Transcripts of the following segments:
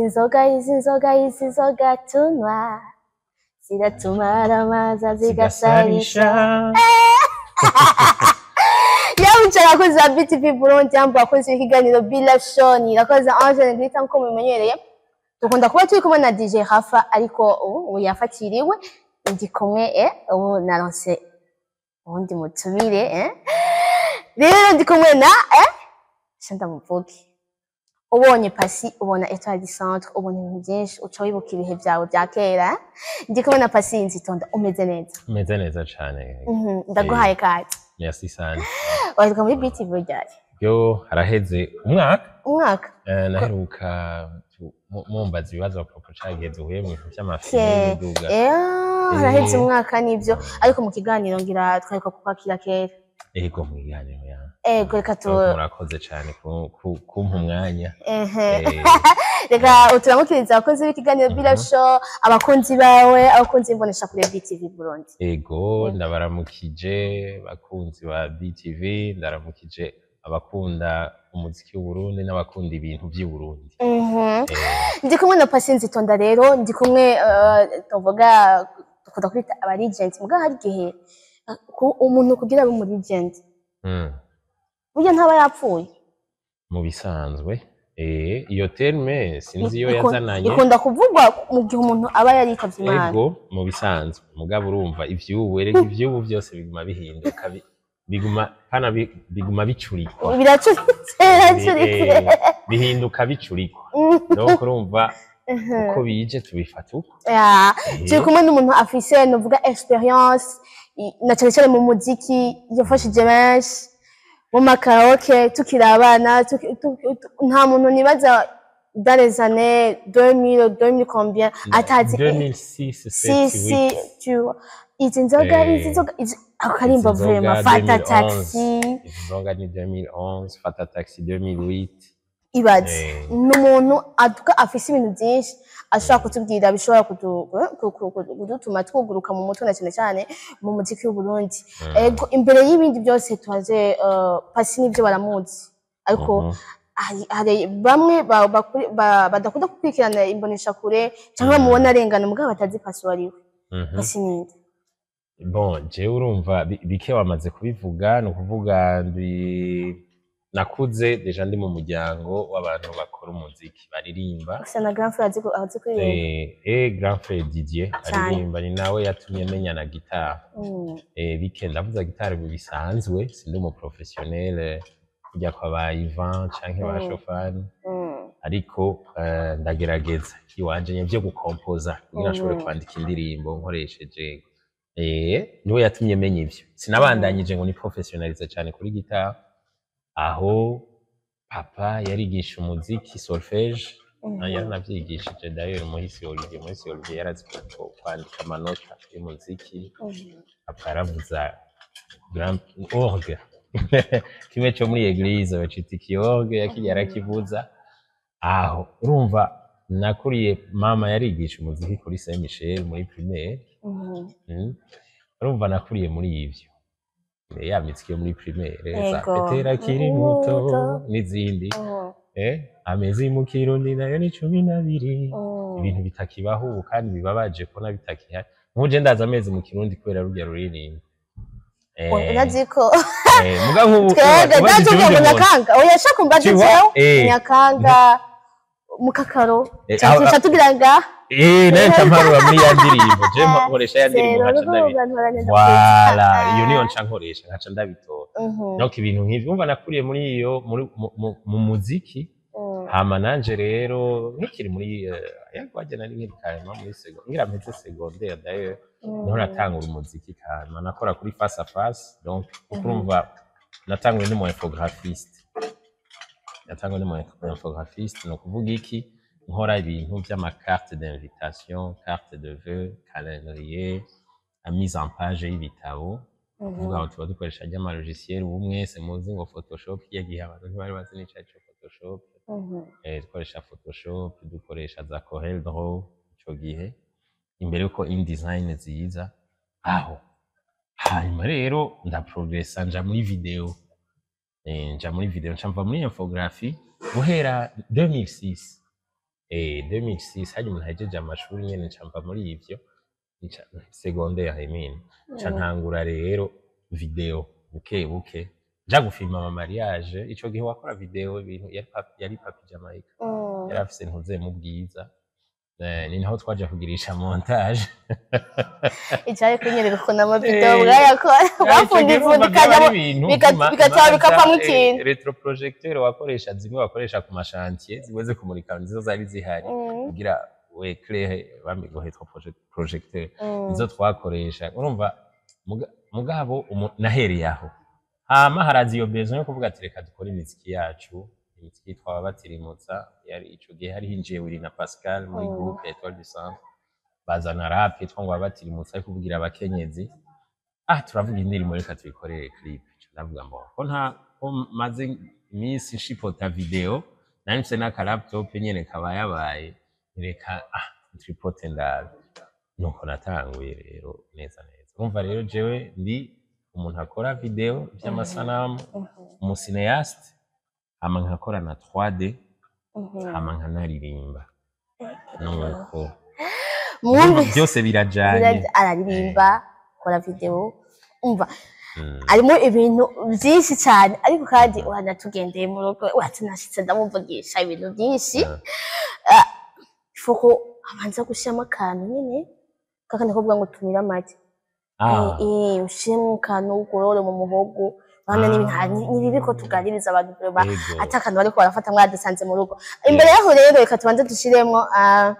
inzoga izi nzoga izi nzoga tunywa ziratumara amaza zigasarisha yabuca abakozi ba BTV Burundi yambu abakozi b'ikiganiro Bila Shoni irakoze Angela Grita nkuko mumenyereye dukunda kuba turi kumwe na DJ Hafa ariko ubu ubu yafatiriwe ndi kumwe eh ubu naronse ubundi mutumire eh rero ndi kumwe na eh shanda muvuge ubonye pasi ubona etoile du centre ubona ibintu byinshi uca wibuka ibihe byawe bya kera eh? ndi kumwe na pasi nzitonda umeze neza meze neza cane Mhm, ndaguhaye kati merci sana waheruka muri BTV ryari yo haraheze umwaka umwaka eh, naheruka tu- mu- mumbaza ibibazo apropo cagihe duhuye mu bintu ke vy'amafilime biduga eh haraheze Eh. umwaka nivyo ariko mu kiganiro ngira twareka kukwakira kera ego mwiganiro ya ego reka tu murakoze cane ku- ku- kumpa umwanya ehe Eh, reka uturamukiriza abakozi b'ikiganiro Bila Show abakunzi bawe abakunzi b'imbonesha kure BTV Burundi ego ndabaramukije bakunzi ba BTV ndaramukije abakunda umuziki w'Uburundi n'abakunda ibintu vy'Uburundi Mhm. Eh, ndi kumwe na pasi nzitonda rero ndi kumwe eh, tuvuga dukunda kwita aba legend muga hari igihe eh, ku- umuntu kugira abe umu legend mm. burya ntaba yapfuye mu bisanzwe eh, iyo terme sinzi iyo Ikun- yazananye ikunda kuvugwa mu gihe umuntu aba yarikavye imana ego mu bisanzwe mugabo urumva ivyubu erega ivyubu byose biguma bihinduka bi- biguma hana bi- biguma bicurikwa biracuritse biracuritse Eh, bihinduka bicurikwa donc urumva Mhm. uko bije tubifata uko Ya, Eh, turi kumwe n'umuntu afise novuga experience i- na cane cane mu muziki yafashije benshi mu makaraoke tukiri abana tuki- tu- tu- nta muntu nibaza dans les années 2000 2000 combien atazi 2006 si 7 si 8 tu vois izi nzoga Eh, izi nzoga izi- ako karimbo izi nzoga vraiment fata 2011. taxi izo nzoga ni 2011 fata taxi 2008 ibaze Eh. ni umuntu avuga afise ibintu byinshi ashobora kutubwira bishobora kudu- ku- ku- ku- kudutuma twuguruka mu mutwe na cyane cyane mu muziki w'uburundi ego imbere y'ibindi byose tuhaze eh, pasi n'ibyo baramuzi ariko Mhm. hari hari bamwe ba- bakuri- ba- badakunda gukurikirana imboneshakure cyangwa bamubona arengana mugabo batazi pasi uwo ari we Mhm. pasi ninde bon jewe urumva bi- bike wamaze kubivuga ni ukuvuga ndi nakuze deja ndi mu muryango w'abantu bakora umuziki baririmba gusa na grand frère azi ku- azi kuririmba eh, eh grand frère Didier Cyane. aririmba ni nawe yatumye menya na gitari Mm, eh, bike ndavuza gitari mu bisanzwe sindi umu professionnel kujya kwa ba Ivan canke ba Mm. Shofani mm, ariko eh, ndagerageza iwanje nye vyo gukompoza kugira nshobore Mhm. kwandika indirimbo nkoresheje eh niwe yatumye menya ivyo sinabandanyije ngo ni professionalize cyane kuri gitari aho papa yarigisha umuziki solfège mhm. na yaranavyigishije d'ailleurs muhisi Olivier muhisi Olivier yarazi ku- kwandika amanota y'umuziki Mhm. papa yaravuza grand orgue kimwe cyo muri eglise bacita ikiorgue yakijya arakivuza aho urumva nakuriye mama yarigisha umuziki kuri Saint Michel muri primaire Mhm. mm. urumva nakuriye muri ivyo Eh, ya miziki yo muri primaire za Ego. petera kiri muto Muto. n'izindi Mhm. eh amezi mu kirundi nayo ni cumi n'abiri Mhm. ibintu bitakibaho ubu kandi bibabaje kubona bitakihari nkuje ndaza amezi mu kirundi kubera rurya ruririmbo Eh, urazi ko eh, muga nk'ubu twebwe uba- uba natubwiye ngo ikirundi mu- nyakanga oya shaka umbaze Tu vois? jewe Eh. nyakanga mukakaro Eh, cyangwa aho- tuca tugira nga Eh, nayo ncamparura muri ya ndirimbo je nkoresha ya ndirimbo nkaca ndabi wala iyo niyo nca nkoresha nkaca ndabitora donc ibintu nk'ivyo umva nakuriye muri iyo muri mu- mu- mu muziki hama nanje rero nkikiri muri yagwaje nari nkiri karema muri secondaire ngira mpeze secondaire d'ailleurs niho natangura umuziki kama nakora kuri face à face donc kuko urumva natanguye n'umu infographiste natanguye n'umu infographiste ni ukuvuga iki nkora ibintu by'amacarte d'invitation carte de vœux calendrier la mise en page y'ibitabo kuvuga ngo tuba dukoresha ry'amalogiciel ubu mwese muzi ngo photoshop iya gihe abantu ntibari bazi n'ico arico photoshop eh, dukoresha photoshop dukoresha za corel draw ico gihe imbere yuko indesign ziza aho hanyuma rero ndaprogressa nja muri video eh, nja muri video nca mva muri infographie guhera 2006 eh 2006 hari umuntu ahejeje amashuri nyene nca mva muri ivyo nca- secondaire I mean nca ntangura rero video buke buke nja gufilma ama mariage ico gihe wakora video ibintu yari papi, yari papi Jamaica Mm. yari afise ntuze mu bwiza eh, ni naho twaje kugirisha montage icari kunyereka ukuntu amavideo bwayakora bapfunda ifundi ikajyamo bika- bikacaba bikavamo ikintu retroprojecteur wakoresha zimwe wakoresha ku mashantier zimwe zo kumurika nizo zari zihari Mm, kugira we claire bamigo retroprojecteur mm. nizo twakoresha urumva muga- mugabo umu- nahereye aho hama haraza iyo besoin yo kuvuga ati reka dukore imiziki yacu imiziki twaba batirimutsa yari ico gihe hari hinjiye Willy na Pascal muri Mm. groupe Etoile du Centre bazana rap yitwa ngo batirimutsa ariko kuvugira abakenyezi ah turavuga indirimbo reka tuyikorere clip Nca ndavuga ngo ko nta ko maze iminsi nshipota video nari mfise n'aka laptop nyene kaba yabaye reka ah tripote ndabe nuko natanguye rero neza neza urumva rero jewe ndi umuntu akora video vy'amasanamu umusineyaste hama nkakora na 3D Mhm. hama nkanaririmba nuko Mwumve byose birajanye Biraj- araririmba akora video umva Mm. harimo ibintu byinshi cyane ariko kandi uranatugendeye mu rugo watunashitse ndamuvugisha ibintu byinshi Ah. fuko abanza gushyiramo akantu nyine kakandi kuvuga ngo tumire amagi Ah, eh ushiremo akantu ugorore mu muhogo bana Ah. n'ibintu hari nibibi ko tuganiriza abantu ba yego. ata akantu bariko barafata mwadusanze mu rugo imbere yaho rero reka tubanze dushiremo ah,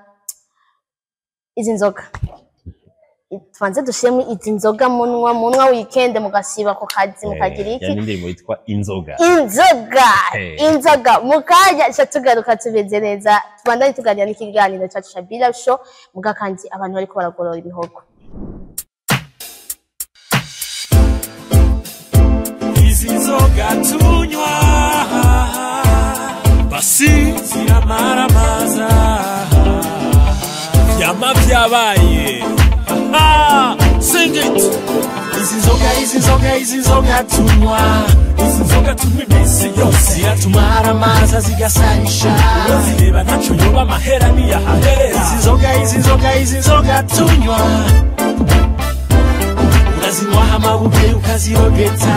izi nzoga tubanze dushiremo izi nzoga munwa munwa weekend mugasiba ku kazi mukagira Eh, iki yani indirimbo yitwa inzoga inzoga Hey. inzoga mukanya ca tugaruka tumeze neza tubandanye tuganira n'ikiganiro cacu ca Bila Show muga kandi abantu bariko baragorora ibihogo izi nzoga tunywa basi ziramaramaza vyama vyabaye Ah, sing it izi nzoga izi nzoga izi nzoga tunywa izi nzoga tunywa iminsi yose ziratumaramaza zigasarisha zireba ntaco yoba amahera niyahaherera izi nzoga izi nzoga izi nzoga tunywa unazinywaho amabuye ukazirogeta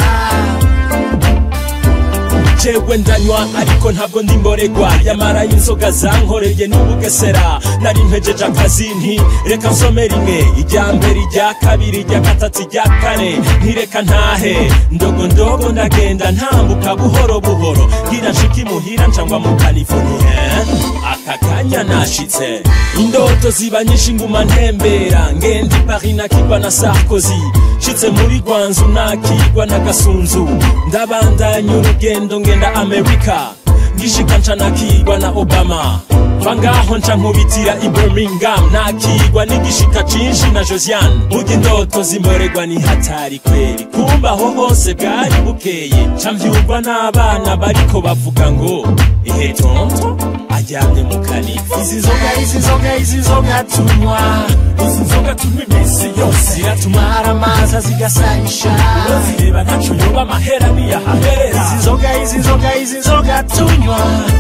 jewe ndanywa ariko ntabwo ndi mboregwa yamara inzoga zankoreye n'ubugesera nari mpejeje akazi nti reka nsome rimwe irya mbere irya kabiri irya gatatu irya kane ntireka ntahe ndogo ndogo ndagenda ntambuka buhoro buhoro ngira nshika imuhira ncangwa mu california aka kanya nashitse indoto ziba nyinshi nguma ntembera ngenda i paris nakigwa na sarkozy nshitse muri gwanzu nakigwa na gasunzu ndabandanya urugendo ngenda amerika ngishika nca nakigwa na obama va ngaho nca nkubitira i birmingham nakigwa n'igishika cinshi na josiane burya indoto zimborerwa ni hatari kweri kumba aho hose bwari bukeye nca mvyumva n'abana bariko bavuga ngo ihe tonto aryamye mu kanifu izi nzoga izi nzoga izi nzoga tunywa izi nzoga tunywa iminsi yose ziratumara amaza zigasarisha zireba ntaco yoba amahera niyahaherera izi nzoga izi nzoga izi nzoga tunywa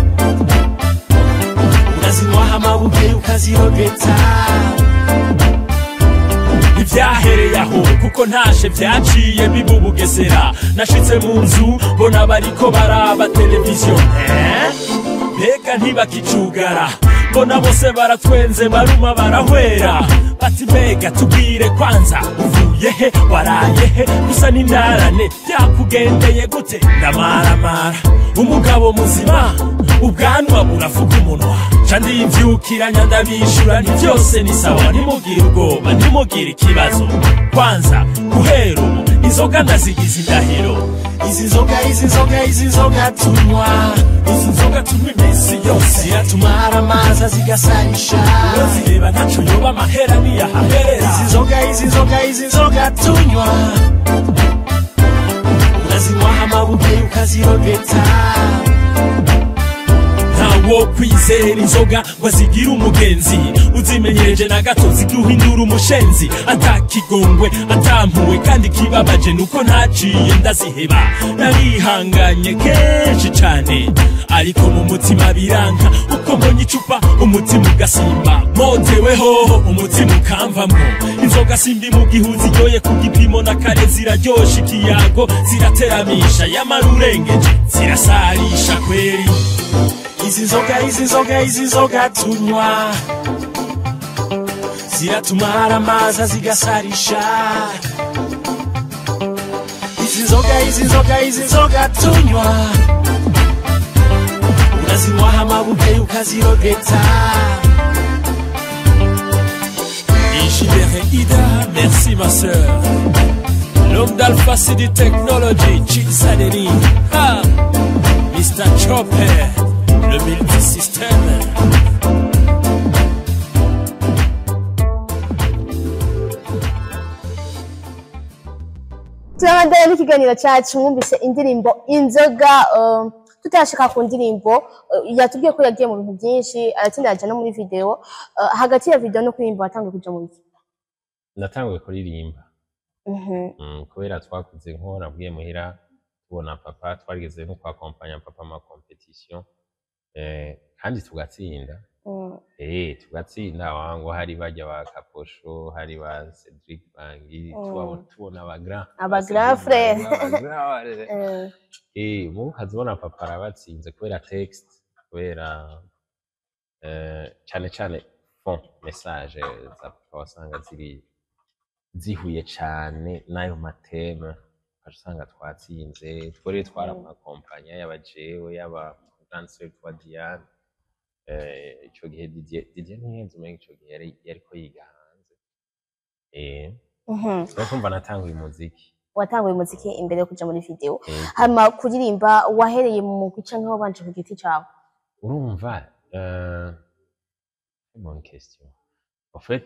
unazinywaho amabuye ukazirogeta ivyahereye aho kuko ntashe vyaciye biba ubugesera nashitse mu nzu mbona bariko baraba televiziyo Eh? mbega ntibakicugara mbona bose baratwenze baruma barahwera bati mbega tubwire kwanza uvuye he waraye he gusa n'indarane byakugendeye gute ndamaramara umugabo muzima ubwanwa buravuga umunwa ca ndivyukiranya ndabishura nti vyose ni sawa ntimugire ubwoba ntimugire ikibazo kwanza guhera ubu inzoga ndazigize indahiro izi nzoga izi nzoga izi nzoga tunywa izi nzoga tunywa iminsi yose ziratumara amaza zigasarisha zireba ntaco yoba amahera niyahaherera izi nzoga izi nzoga izi nzoga tunywa unazinywaho amabuye ukazirogeta ntawe wo kwizera inzoga ngo azigire umugenzi uzimenyereje na gato ziduhindura umushenzi atakigongwe atampuwe kandi kibabaje nuko ntaciye ndaziheba narihanganye kenshi cane ariko mu mutima biranka uko mbonye icupa umutima ugasimba moteweho umutima ukamvamwo inzoga simbi mu gihuzi yoye ku gipimo na kare ziraryosha ikiyago zirateramisha yamara urengeje zirasarisha kweri izi nzoga izi nzoga izi nzoga tunywa ziratumara amazi zigasarisha izi nzoga izi nzoga izi nzoga tunywa unazinywaho amabuke ukazirogeta Ishibere Ida, merci ma sœur. L'homme d'Alpha City Technology, Chiksadeni. Ha! Mr. Chopper, le multisystème. turabandanya n'ikiganiro cyacu mwumvise indirimbo inzoga um, tutashika ku ndirimbo uh, yatubwiye ko yagiye mu bintu byinshi aratsinda ajya no muri video uh, hagati ya video no kuririmba watangiye kuja mu biki natanguye kuririmba Mhm. Mm, kubera twakuze nko nabwiye muhira tubona papa twarigeze no kwakompanya papa ma competition eh, kandi tugatsinda Mm. eh tugatsinda wangu hari bajya ba Kaposho hari ba Cedric Bangi Mm. tubabona tubona aba grand Aba grand frère. frère Eh, eh mu kazibona papa arabatsinze kubera text kubera eh, cyane cyane fond message za papa wasanga ziri zihuye cyane n'ayo mateme ukaca usanga twatsinze twari twaramakompanya yaba jewe yaba danseri twa Diane eh, ico gihe Didier Didier ntihenze umenga ico gihe yari yariko yiga hanze eh mhm. rero kumva natanguye umuziki watanguye umuziki imbere yo kuja muri video eh, hama kuririmba wahereye mu mugwi canke wabanje ku giti cawe urumva euh, c'est bonne question en fait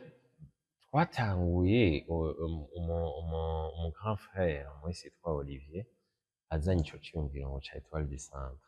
twatanguye u- um- umu- umu- umu grand frère mwese yitwa Olivier azanye ico ciyumviro ngo ca Etoile du Centre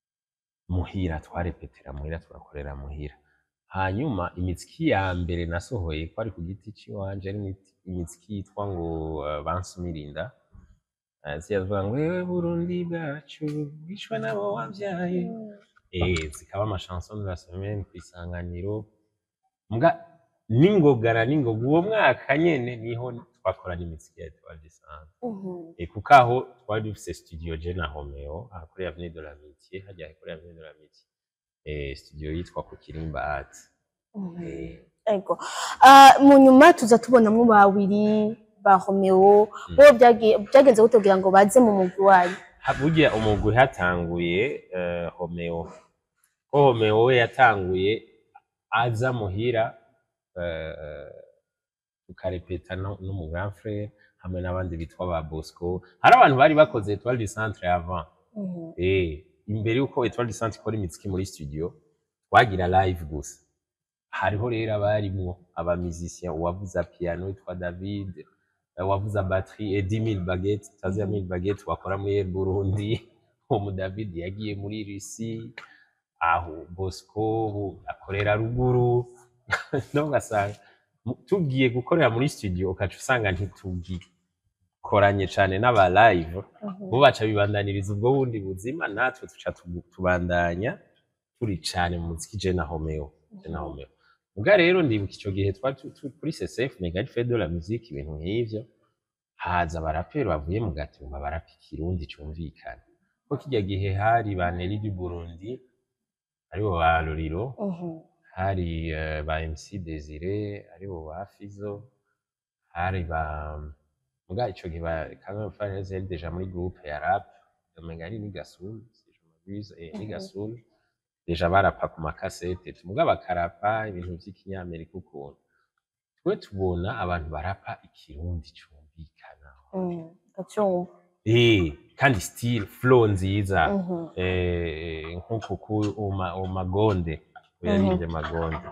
muhira twarepetera muhira turakorera muhira hanyuma imiziki ya mbere nasohoye kwari ku giti ciwanje ari imiti- imiziki yitwa ngo uh, bansumirinda uh, ziyavuga ngo ewe Burundi bwacu bwishwe nabo wavyaye eh zikaba amashanson de la semaine kwisanganiro mbwa n'ingogana n'ingoga uwo mwaka nyene niho twakorana imiziki ya Etoile du Centre Mhm. et kuko aho twari dufise studio je na Romeo aha kuri Avenue de l'Amitié hajya kuri Avenue de l'Amitié eh studio yitwa ku Kirimba Art Mhm. eh Ego. Ah, mu nyuma tuza tubonamwo babiri ba Romeo bo byagiye byagenze gute kugira ngo baze mu mugwi wayo ha- burya umugwi hatanguye eh, Romeo ko Romeo we yatanguye aza muhira eh, tukarepeta no no mu grand frère hamwe n'abandi bitwa ba Bosco hari abantu bari bakoze Etoile du Centre avant Mhm. Eh, imbere yuko Etoile du Centre ikora imiziki muri studio twagira live gusa hariho rero abarimwo aba musiciens uwavuza piano witwa David eh, uwavuza batterie et 10000 baguettes tazi ya 1000 baguettes wakora muri Air Burundi uwo mu David yagiye muri Russie aho Bosco ubu akorera ruguru no ugasanga mu- tugiye gukorera muri studio ukaca usanga ntitugikoranye cane n'aba live Mhm. bo baca bibandaniriza ubwo bundi buzima natwe tuca tubu- tubandanya turi cane mu muziki je na Romeo je na Romeo ubwa rero ndibuka ico gihe twari tu- tu- kuri CCF Mega Fête de la Musique ibintu nk'ivyo haza abaraperi bavuye mu gatumba barapa ikirundi cumvikana ko kirya gihe hari ba Nelly du Burundi aribo ba Loriro Mhm. hari eh, ba MC Desire aribo ba Fizo hari ba muga ico gihe ba Kagame Finance yari deja muri groupe ya rap umenga ari ni Gasoul si je m'abuse eh, ni Mhm. Gasoul deja barapa ku makasete muga bakarapa ibintu vy'ikinyamerika ukuntu twe tubona abantu barapa ikirundi cumvikana Mhm. Gacumba. eh kandi style flow nziza Mhm. eh, nkuko ku uma, umagonde yaririmbye magonde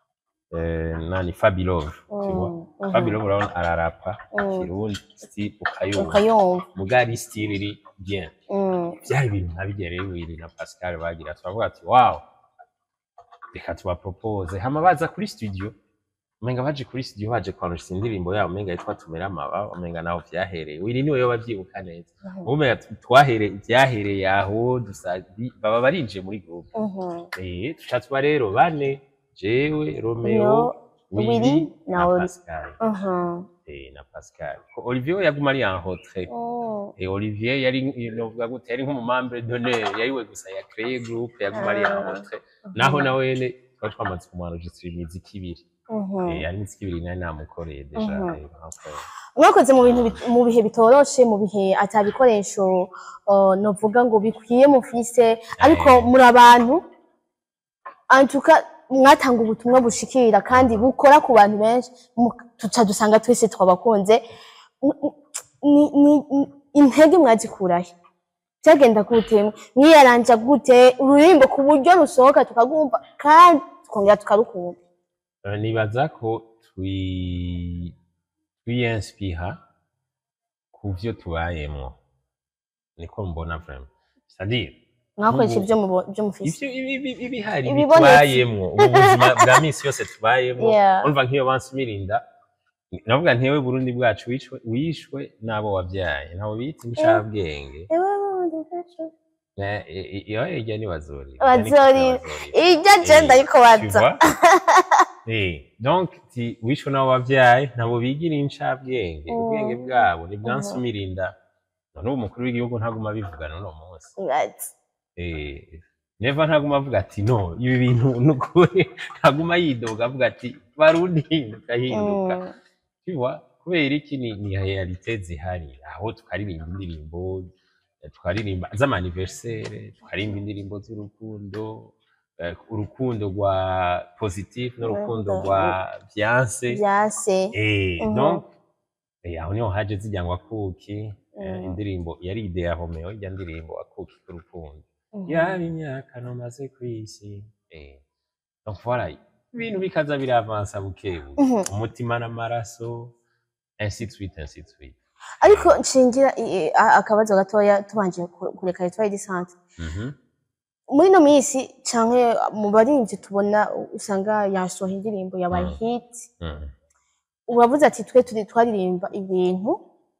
eh, nani Fabilove tu vois Mhm. Fabilove urabona ararapa Mm. kirundi style ukayumva Ukayumva. mugari style iri bien Mhm. byari ibintu nabigera rero Willy na Pascal bagira turavuga ati wow reka tubapropose hama baza kuri studio umenga baje kuri studio baje kwanusha indirimbo yabo umenga yitwa tumera amababa umenga naho vyahereye wiri niwe yoba avyibuka neza umenga twahereye vyahereye aho dusa baba barinjiye muri groupe eh tuca tuba rero bane jewe romeo Willy Willy na na Oli. Pascal eh na Pascal ko Olivier yaguma ari en retrait et Olivier yari novuga gute yari nk'umumambre d'honneur yariwe gusa ya créer groupe yaguma ari en retrait naho nawe nyene twari twamaze kumwanregistra imiziki ibiri Eh, hari imiziki ibiri nari namukoreye deja Mhm. rero okay. mwakoze mu bintu bit- mu bihe bitoroshe mu bihe ata bikoresho uh, novuga ngo bikwiye mufise ariko Eh. muri abantu antuka mwatanga ubutumwa bushikira kandi bukora ku bantu benshi mu- tuca dusanga twese twabakunze N- ni- ni- ni- intege mwazikurahe byagenda gute mwiyaranja gute ururimbo ku buryo rusohoka tukagumva kandi tukongera tukarukunda Eh, nibaza ko twi twiinspira ku vyo tubayemwo niko mbona vraiment c'est-à-dire mwakoresha Ubu- ibyo mubo- ibyo mufise ivyo ibi- ibi- ibihari Ibibonetse. tubayemwo ubu buzima bwa misi yose tubayemwo Yeah. urumva nk'iyo bansumirinda navuga ntewe burundi bwacu wishwe wishwe n'abo wavyaye ntabwo bita inshabwenge Eh, eh, eh, iyo irya ni wazorira Irya ni Wazorira. wazorira. iryo agenda Eh, ariko tu baza vois? Eh, donc ti wishwe n'abo wavyaye ntabwo bigira incabwenge Mm. ubwenge bwabo ni bwansumirinda none ubu umukuru w'igihugu ntaguma abivugana uno munsi Baza. Eh, neva ntaguma avuga ati no ibi bintu nukuri ntaguma yidoga avuga ati barundi hinduka hinduka Mm. Tiwa, kubera iki ni, ni realite zihari aho tukaririmba indirimbo tukaririmba z'amaniversere tukaririmba indirimbo z'urukundo eh, urukundo rwa positif n'urukundo Urukundo, rwa fiance byase eh, Mhm. donc eh, aho niho haje zijyangwa akuki eh, Mhm. indirimbo yari ide ya Romeo ijya ndirimbo akuki k'urukundo Mhm. yaba imyaka nomaze kw'isi eh. donc voilà ibintu bikaza biravansa buke buke Mhm. umutima n'amaraso ainsi de suite ainsi de suite ariko nshingira i- i- a- akabazo gatoya tubanje ku- kureka etwari di sante Mhm. muri ino minsi canke mu barinzi tubona usanga yasohoye indirimbo yabaye Mm. hit Mhm. uravuze ati twe turi twaririmba ibintu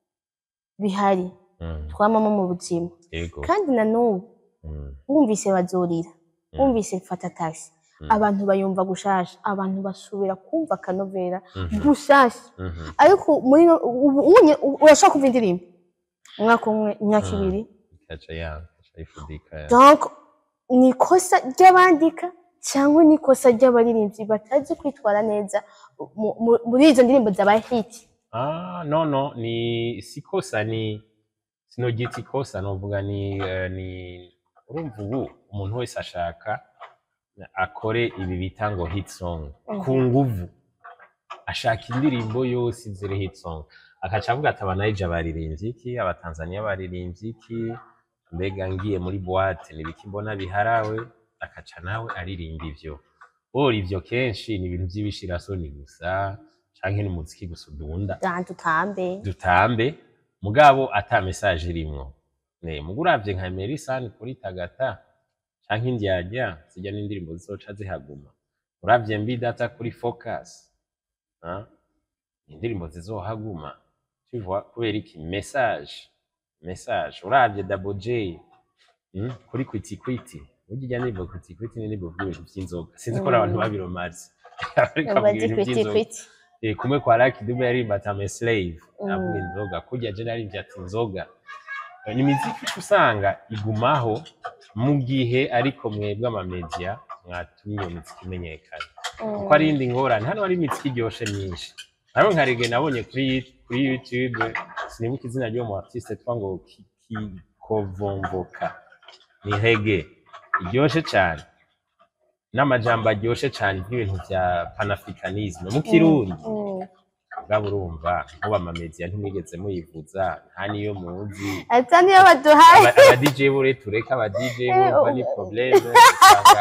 bihari Mhm. twamamo mu buzima yego kandi na n'ubu Mhm. wumvise bazorira Mm. wumvise mfata taxi Mm. abantu bayumva gushasha abantu basubira kumva akanovera Mhm. gushasha Mhm. ariko muri no- ubu- unye- u- urashobora kumva indirimbo umwaka umwe imyaka Mm. ibiri ikaca yanga ikaca ifudika donc ni ikosa ry'abandika cyangwa ni ikosa ry'abaririmbyi batazi kwitwara neza mu- mu- muri izo ndirimbo zabaye hiti ah no no ni sikosa ni sinogita ikosa novuga ni eh, ni urumva ubu umuntu wese ashaka akore ibi bita ngo hit song Mhm. ku nguvu ashaka indirimbo yose izira hit song akaca avuga ati abanayija baririmbye iki abatanzaniya baririmbye iki mbega ngiye muri boîte nibiki mbona biharawe akaca nawe aririmba ivyo ora ivyo kenshi ni ibintu vy'ibishirasoni gusa canke ni umuziki gusa udunda dantu utambe dutambe mugabo ata message irimwo ne muguravye nka Melisande kuri Tagata canke indyarya zijya n'indirimbo zizoca zihaguma uravye mbi data kuri Focus ah indirimbo zizohaguma tu vois kubera iki message message uravye Double J mm? kuri kwiti kwiti burya ndirimbo kwiti kwiti ni indirimbo y'ibintu vy'inzoga sinzi ko Mm. abantu babiromazi ariko avuga bazi ibintu kwiti vy'inzoga kwiti Eh, kumwe kwa Lucky Dube yaririmba ati I'm a slave Mm. avuga inzoga kurya je naririmbye ati inzoga Eh, ni imiziki usanga igumaho mu gihe ariko mwebwe amamedia mwatumye iyo miziki imenyekana kuko ari indi ngorane hano hari imiziki iryoshe myinshi hariho nka rege nabonye kuri kuri YouTube sinibuka izina ry'uwo mu artiste twa ngo kikovomvoka ni rege iryoshe cyane n'amajambo aryoshe cyane nk'ibintu bya panafricanisme mu kirundi bwaba urumva nkuba amamedia ntimwigeze muyivuza nta niyo muzi ata niyo baduhaye aba aba DJ bure tureka aba DJ bumva ni probleme usanga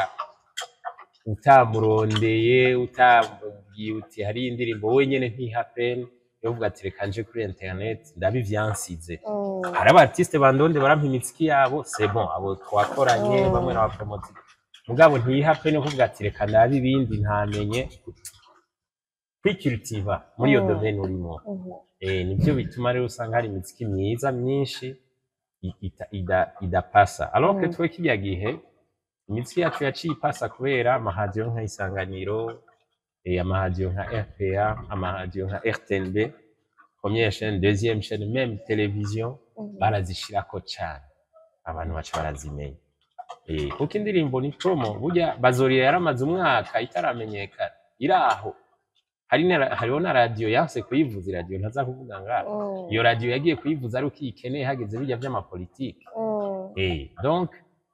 utamurondeye utamubwiye uti hari indirimbo wenyene ntihapen yovuga ati reka nje kuri internet ndabi vyansize hari aba artiste bandonde barampa imiziki yabo c'est bon abo twakoranye Mm. bamwe n'abapromoti mugabo ntiyiha pe no kuvuga ati reka ndabe ibindi ntamenye kwikiritiva muri iyo Mm. domaine urimo Mhm. eh, nibyo bituma rero usanga hari imiziki myiza myinshi i- ita- ida- idapasa alors que Mm. twe kirya gihe imiziki yacu yaciye ipasa kubera amahadiyo nka isanganiro eh, amahadiyo nka rpa amahadiyo nka rtnb première chaîne deuxième chaîne même télévision Mhm. barazishirako cane abantu baca barazimenya Eh, kuko indirimbo ni promo burya bazoriya yaramaze umwaka itaramenyekana iri aho hari na- hariho na radiyo yanse kuyivuza iradiyo ntaza kuvuga ngaho Mm. iyo radiyo yagiye kuyivuza ari uko iyikeneye hageze bijya by'amapolitike Mm. Eh, donc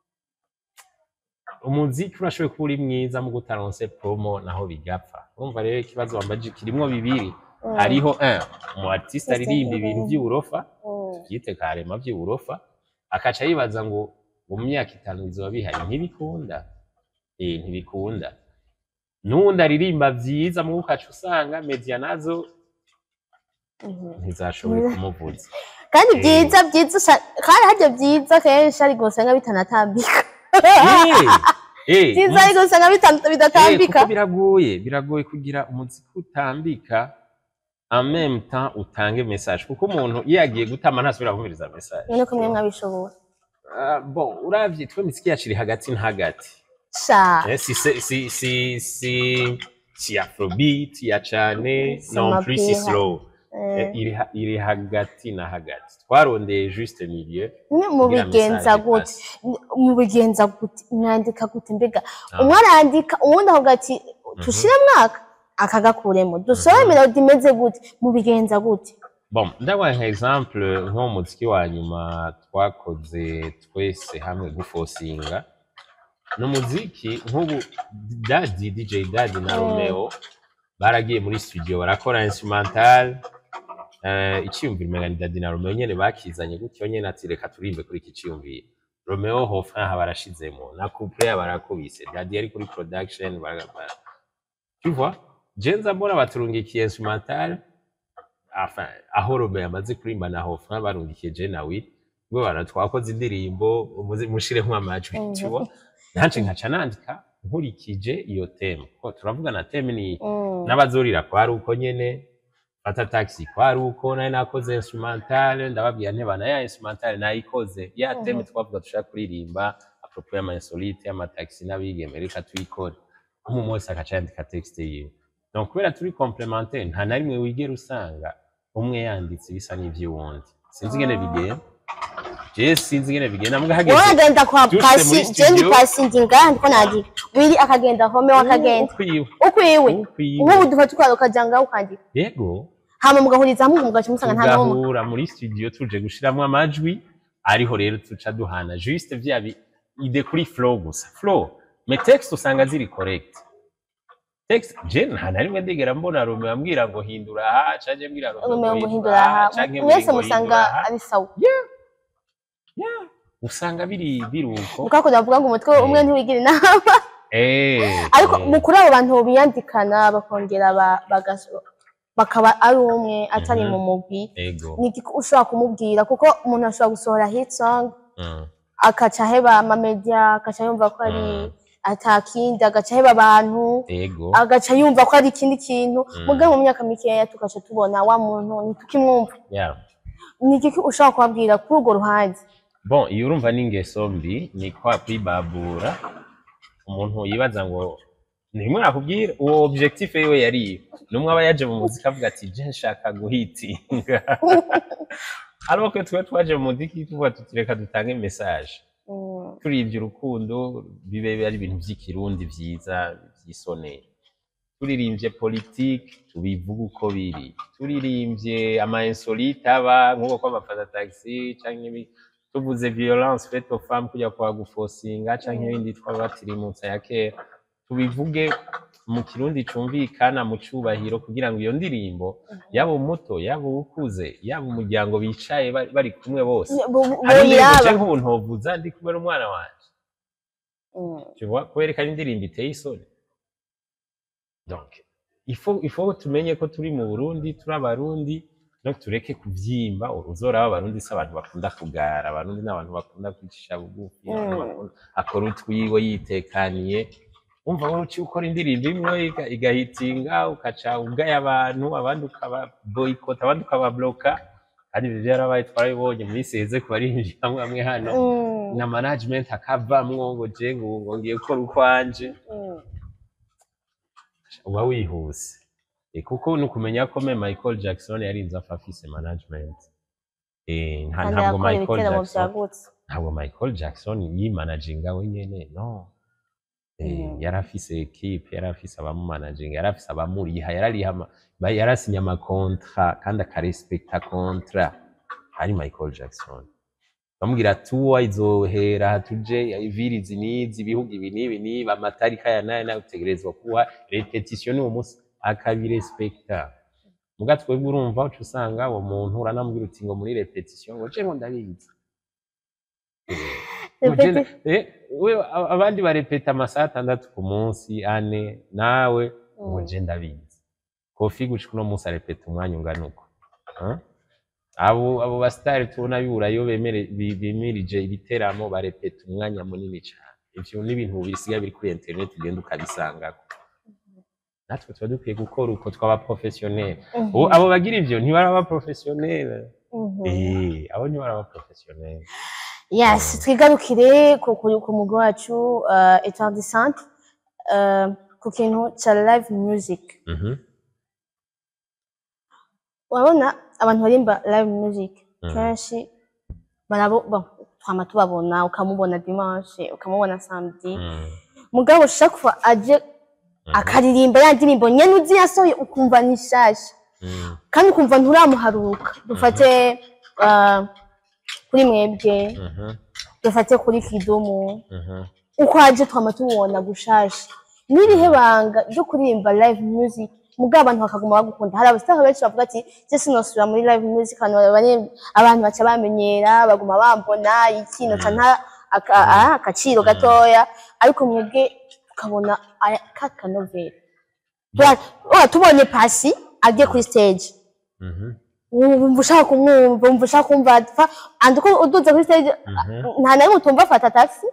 umuziki urashoboye kuba uri mwiza mu gutaronse promo naho bigapfa urumva rero ikibazo wambaje kirimwo bibiri Mm. hariho un umu artiste Artiste aririmba ibintu mm. vy'uburofa Mm. byite karema vy'uburofa akaca yibaza ngo ngo mu myaka itanu bizoba bihari ntibikunda eh ntibikunda n'uwundi aririmba vyiza mu ukaca usanga media nazo Mhm. ntizashoboye kumuvuza kandi Eh. byiza byiza usa- kandi harya byiza kenshi ariko usanga bitanatambika Eh, eh, byiza ariko usanga bita- Eh, bidatambika kuko biragoye biragoye kugira umuziki utambika en même temps utange message kuko umuntu iyo yagiye gutama ntasubira kumviriza message none ko mwe mwabishobora Ah, bon uravye twe imiziki yacu iri hagati na hagati sha Eh, si si si si si si afrobeat ya cane Si non plus si mapiha. slow Eh, Eh, iri ha- iri hagati na hagati twarondeye juste milieu mwe kugira mubigenza message gute ipasse. mubigenza gute mwandika gute mbega Ah. umwe arandika uwundi avuga ati tushire mwaka akagakuremo dusore melodi imeze gute mubigenza gute bon ndabaha nka exemple nko mu muziki wa nyuma twakoze twese hamwe gufosinga ni umuziki nk'ubu dadi dj dadi na Mm. romeo baragiye muri studio barakora instrumental eh, iciyumviro umenga ni dadi na romeo nyene bakizanye gutyo nyene ati reka turimbe kuri iki ciyumviro romeo hofin aha barashizemo na couple yabo barakubise dadi yari kuri production bara- bara- tu vois je nza mbona baturungikiye instrumental enfin, aho Romeo yamaze kurimba na Hofra barungikiye je na Will bwo bana twakoze indirimbo umuzi mushiremo amajwi Mhm. tu vois nanje nkaca nandika nkurikije iyo teme ko turavuga na teme ni Mm. n'abazorira kwari uko nyene fata taxi kwari uko nari nakoze instrumental ndababwira ntebana ya instrumental nayikoze ya teme Mhm. twavuga dushaka kuririmba apropos y'ama insolite y'amataxi n'abigeme reka tuyikore umuntu wese agaca yandika texte yiwe donc kubera turi complementaire nta na rimwe wigera usanga umwe yanditse bisa n'ivy'uwundi sinzi ingene bigenda je sinzi ingene bigenda mbwa hageze wowe agenda kwa Duse pasi muri je ndi studio. pasi ndi ngaha ndiko nandika wiri akagenda home wakagenda ukwiwe ukwiwe ukwiwe nk'ubu dufata ukwawe ukaja ngaho ukandika yego hama mugahuriza hamwe mugaca musanga nta n'umwe tugahura muri studio tuje gushiramwo amajwi ariho rero tuca duhana juste vya bi- ide kuri flow gusa flow me text usanga ziri correct text je nta na rimwe ndigera mbona Romeo ambwira ngo hindura aha canke mbwira Romeo umengo ngo guhindura aha canke mwese ngo musanga hindura aha. ari sawa Yeah. usanga biri biruko mukako ndavuga ngo umutwe umwe ntiwigira inama eh ariko eh. mu kuri abo bantu biyandikana bakongera ba- bagas- bakaba ari umwe atari Mhm. mu mugwi ego ni iki ushobora kumubwira kuko umuntu ashobora gusohora hit song Mm. akaca aheba amamedia akaca yumva ko ari Mm. atakindi agaca aheba abantu ego agaca yumva ko ari ikindi kintu Mm. muga mu myaka mikeya tugaca tubona wa muntu ntitukimwumva yeah ni iki ushobora kubabwira kuri urwo ruhande bon iyo urumva n'ingeso mbi ni kwa kwibabura umuntu yibaza ngo nimwe nakubwira uwo objectif yiwe yari iyo numwe aba yaje mu muziki avuga ati je nshaka guhitinga ariko twe twe twaje mu muziki tuvuga tuti reka dutange message Mm. turivye urukundo bibe ari ibintu vy'ikirundi vyiza vy'isoneye turirimbye politike tubivuga uko biri turirimbye ama insolite aba nk'uko kw'amafata taxi canke ibi tuvuze violence faite aux femmes kujya kwa gufosinga canke ibindi twabatirimutsa ya kera tubivuge mu kirundi cumvikana mu cubahiro kugira ngo iyo ndirimbo yaba umuto yaba uwukuze yaba umuryango bicaye bari bari kumwe bose Bo- bo- hari indirimbo boyiraba je nk'ubu ntovuza ndi kumwe n'umwana wanje Mm. tu vois kwerekana indirimbo iteye isoni donc il faut il faut tumenye ko turi mu Burundi turi abarundi no tureke kuvyimba uzoraba abarundi si abantu bakunda kugara abarundi n'abantu bakunda kwicisha bugufi abantu Mm. bakunda- akora utwiwe yitekaniye umva wowe uci ukora indirimbo imwe iga- igahitinga ukaca ugaya abantu abandi ukaba boycott abandi ukababloka kandi ivyo vyarabaye twarabibonye muri seze ku barinjira hamwe hamwe hano Mm. na management akavamwo ngo je ngo ngo ngiye gukora ukwanje Mm. uba wihuse Eh, kuko ni ukumenya ko me Michael Jackson yarinze apfa afise management Eh, nta- kandi ntabwo yakora Michael ibiteramo Jackson vyagutse ntabwo Michael Jackson yimanaginga wenyene no Eh, Mm. yari afise equipe yari afise abamumanaginga yari afise abamuriha yarariha ama- ba- yarasinya amakontra kandi akarespekta kontra ari Michael Jackson bamubwira tuwa izohera tuje ivirizi nizi ibihugu ibi n'ibi n'ibi amatarika ya nayo nayo utegerezwa kuba repetition uwo munsi akabirespekta muga twebwe urumva uca usanga uwo muntu uranamubwira uti ngo muri repetition ngo je ngo ndabizi Ngo je nda- eh, we a- abandi barepeta amasaha atandatu ku munsi ane nawe ngo Mm. je ndabizi kofi gushika uno munsi arepeta umwanya ungana uko Huh? abo abo basitari tubona bibura iyo bemere bi- bimirije ibiteramo barepeta umwanya munini cyane ivyo ni ibintu bisigaye biri kuri internet ugenda ukabisangako natwe tuba dukwiye gukora uko twaba professionnel Mhm. Ubu abo bagira ivyo ntibaraba professionnel Mhm. eh abo ntibaraba professionnel yes twigarukire ku ku- ku mugwi wacu uh, etoile de centre uh, ku kintu ca live music Mhm. urabona abantu barimba live music Mm. kenshi barabo bon, twama tubabona ukamubona dimanche ukamubona samedi Mm. mugabo chaque fois aje Mhm. akaririmba ya ndirimbo nyene uzi yasohoye ukumva ni shasha Mm. kandi ukumva nturamuharuka dufate uh, kuri mwebwe Mhm. dufate kuri kidumu Mhm. uko aje twama tubona gushasha n'irihe banga ryo kuririmba live music mugabo abantu bakaguma bagukunda hari abasitari benshi bavuga ati je sinosubira muri live music abantu bari- abantu baca bamenyera baguma bambona iki noca nta aka- ah, akaciro gatoya ariko mwebwe tukabona aya- ka kanovera Tura- ura tubonye pasi agiye kuri stage Mhm. wumva ushaka kumwumva wumva ushaka kumva apfa andi uko uduze kuri stage Mhm. nta na rimwe utumva afata taxi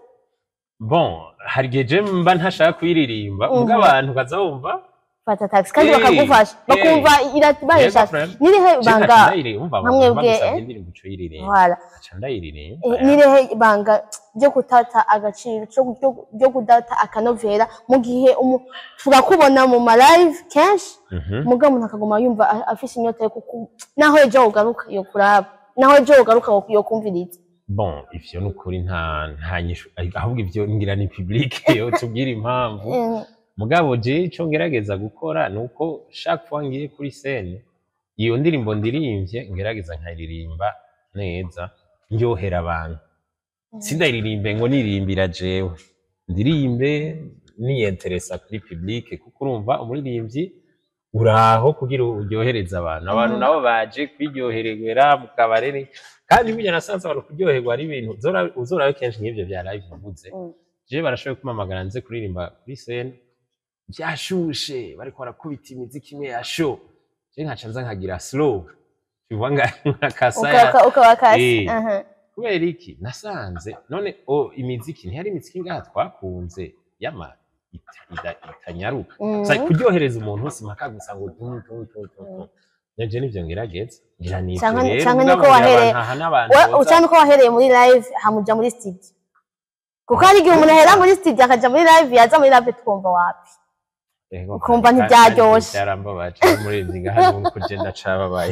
bon hari igihe je mba ntashaka kuyiririmba Mhm. ubwo abantu ukaza wumva fata taxi kandi Hey, bakagufasha hey. bakumva iratibaye Yego, shaka friend. nirihe Je banga nkaca ndayiririmba umva nka abantu mwebwe, bagusabye eh? indirimbo uco uyiririmba wala nkaca ndayiririmba Eh, nirihe banga ryo gutata agaciro ryo- ryo- ryo kudata akanovera mu gihe umu- turakubona mu ma live kenshi Mhm. mugabo umuntu akaguma yumva a- afise inyota yo kuku naho ejo ugaruka yo kuraba naho ejo ugaruka yo kumviriza bon ivyo ni ukuri nta nta nyishu ahubwo ivyo ngira ni public yo tubwira impamvu Eh, mugabo je ico ngerageza gukora ni uko chaque fois ngiye kuri scene iyo ndirimbo ndirimvye ngerageza nkayiririmba neza ndyohera abantu sindayiririmbe ngo nirimbira jewe ndirimbe niyenteresa kuri public kuko urumva umuririmbyi uraho kugira uryohereze abantu abantu Mhm. nabo baje kwiryoherera mu kabare kandi burya nasanze abantu kuryoherwa ari ibintu uzora- uzorabe kenshi nk'ivyo vya live uvuze mm. jewe barashoboye kumpamagara nze kuririmba kuri scene vyashushe bariko barakubita imiziki imwe ya show je nkaca nza nkagira slow bivuga nga nkakasaya Uka- ukaba kasi Eh. aha. kubera iki nasanze none o imiziki ntihari imiziki ngaha twakunze yama ita- ida- itanyaruka Mhm. Sa kuryohereza umuntu wese mpaka gusa ngo tum tum tum tum tum nje nivyo ngerageza ngira nivyo Canke- rero canke mugabo niko ngira wahereye- abantu aha n'abantu We- boza- ucana uko wahereye muri live hamuja muri studio kuko hari igihe umuntu ahera muri studio akaja muri live yaza muri live twumva wapi Ego, ukumva kandi- ntibyaryoshe. kandi byarambabaje umurinzi ngaha nuko je ndacababaye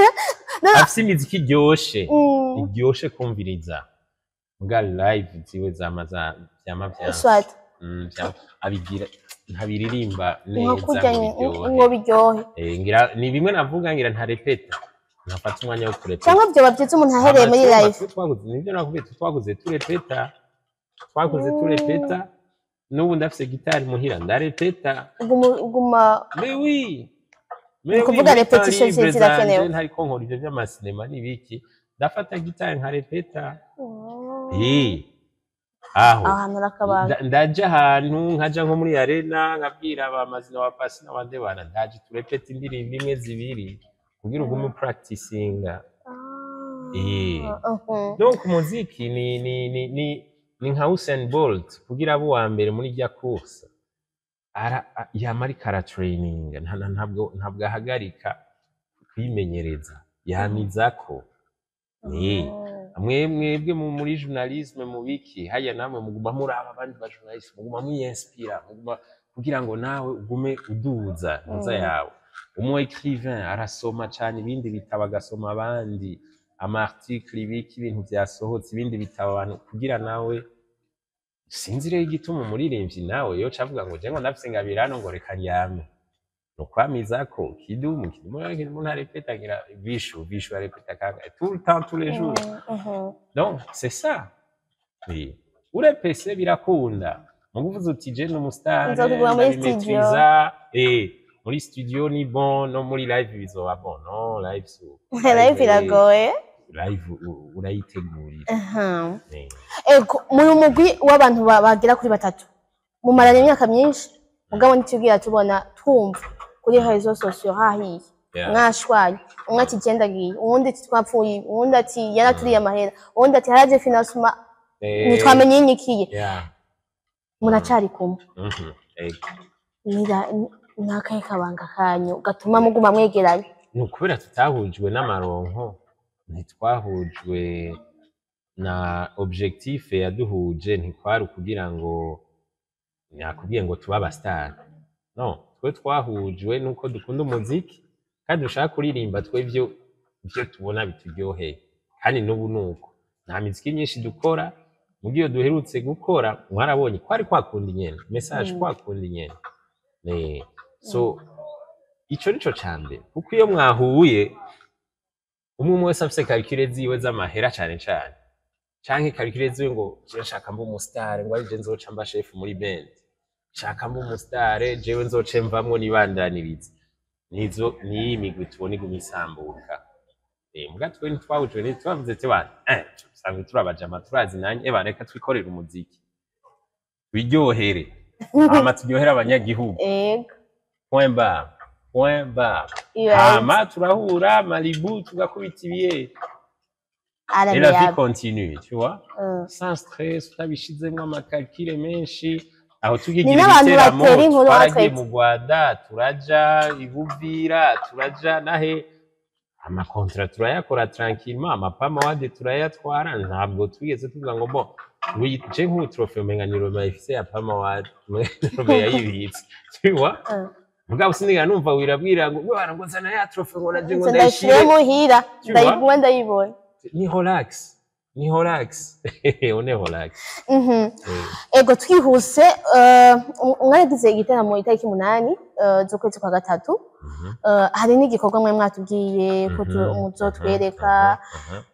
afise imiziki iryoshe Mm, iryoshe kumviriza mbwa live ziwe zama za- vyama vyanse swat Mm, vya- abigira ntabiririmba nka neza kurya ngo ngo biryohe biryohe Eh, ngira ni bimwe navuga ngira ntarepeta ntafata umwanya wo kurepeta cyangwa vyoba vyiza umuntu ahereye muri Amatuma live twe twaguze nibyo nakubwiye twe twaguze turepeta twaguze turepeta n'ubu ndafise gitari muhira ndarepeta uguma uguma mais oui Ni ukuvuga repetition zi- zirakenewe. ntariko nkora ivyo vy'amasinema n'ibiki ndafata gitari nkarepeta Eh, aho aho hantu arakabanga Nda- ndaja ahantu nkaja nko muri arena nkabwira abamazina wa pasi n'abandi bana ndaje turepeta indirimbo imwe zibiri kugira ugume upracticinga Ah, Eh. mhm. donc umuziki ni ni ni ni ni nka Usain Bolt kugira abe uwa mbere muri rya course ara a- yama ariko aratraining nta- nta- ntabwo ntabwo ahagarika kwimenyereza yamizako ni Mm. mwe mwebwe mu muri journalisme mu biki haya namwe muguma muraba abandi ba journaliste muguma muyinspira muguma kugira ngo nawe ugume uduza ntuza Mm. yawe umu écrivain arasoma cyane ibindi bitabo agasoma abandi ama article ibiki ibintu byasohotse ibindi bitabo abantu kugira nawe sinzi rero igituma umuririmbyi nawe yo cavuga ngo je ngo ndafise ngabira hano ngo reka ndyame nukwamizako kidumu kidumu kidumu ntarepeta ngira vishu vishu arepeta kangahe tout le temps tous les jours Mm, mhm. donc c'est ça oui urepese birakunda muguvuze uti je n'umusitari Nzokuguma muri ndabimetriza eh muri studio ni bon no muri live bizoba bon no live so live iragoye live u- urayitegurira Mhm. Eh, ego muri umugwi w'abantu ba- bagera kuri batatu mumaranye imyaka myinshi mugabo ntitubwira tubona twumva kuri rezo sosiyo hahiye yeah. mwashwanye umwe ati genda agiye uwundi ati twapfuye uwundi ati yaraturiye amahera uwundi ati haraje finansuma Eh, ntitwamenye inyikiye yeah. muracari kumwe Mhm. Ego. Nira- ni- ni akahe kabanga kanyu gatuma muguma mwegeranye ni ukubera tutahujwe n'amaronko ntitwahujwe na objectif yaduhuje ntikwari ukugira ngo nakubwiye ngo tube abasitari no twe twahujwe nuko dukunda umuziki kandi dushaka kuririmba twe ibyo ibyo tubona bituryoheye kandi n'ubu ni uko nta miziki myinshi dukora mu byo duherutse gukora mwarabonye kwari kwakunda inyene message Mm. kwakunda inyene Eh, so ico nico ca mbere kuko iyo mwahuye umwe umwe wese afise karikire ziwe z'amahera cane cane canke karikire ziwe ngo jewe nshaka mba umusitare ngo arije nzoca mba shefu muri band nshaka mba umusitare jewe nzoce mvamwo nibandaniriza nizo niyi migwi tubona iguma isambuka eh muga twe ntitwahujwe ntitwavuze ati bana eh tusanzwe turabajama turazi nanye eba reka twikorere umuziki wiryohere hama turyohere abanyagihugu ego point bar point bar iyo hama turahura malibu tugakubita ibiye et la vie arabiyaba continue tu vois sans stress utabishizemwo amakalkire menshi aho Ni tukigira n'abantu ibiteramo batera inkuru twaragiye batwite. mu rwanda turaja ibuvira turaja nahe amakontra turayakora tranquillement amapamawade turayatwara ntabwo twigeze tuvuga ngo bo je nk'ubu trofe umenga ni roma ifise ya pamawade roma yayibitse tu vois mugabo sinigera numva wirabwira ngo bwana ngo zana ya trofe ngo naje ngo ndayishire ndayishire muhira Tu ndayiguma ndayibona ni relax ni relax on est relax Mhm. Eh, ego twihuse eh, umwanya yagize igitaramo itariki umunani eh, z'ukwezi kwa gatatu mhm, Eh, hari n'igikorwa mwe mwatubwiye ko tu- mhm, muzotwereka mhm, mhm.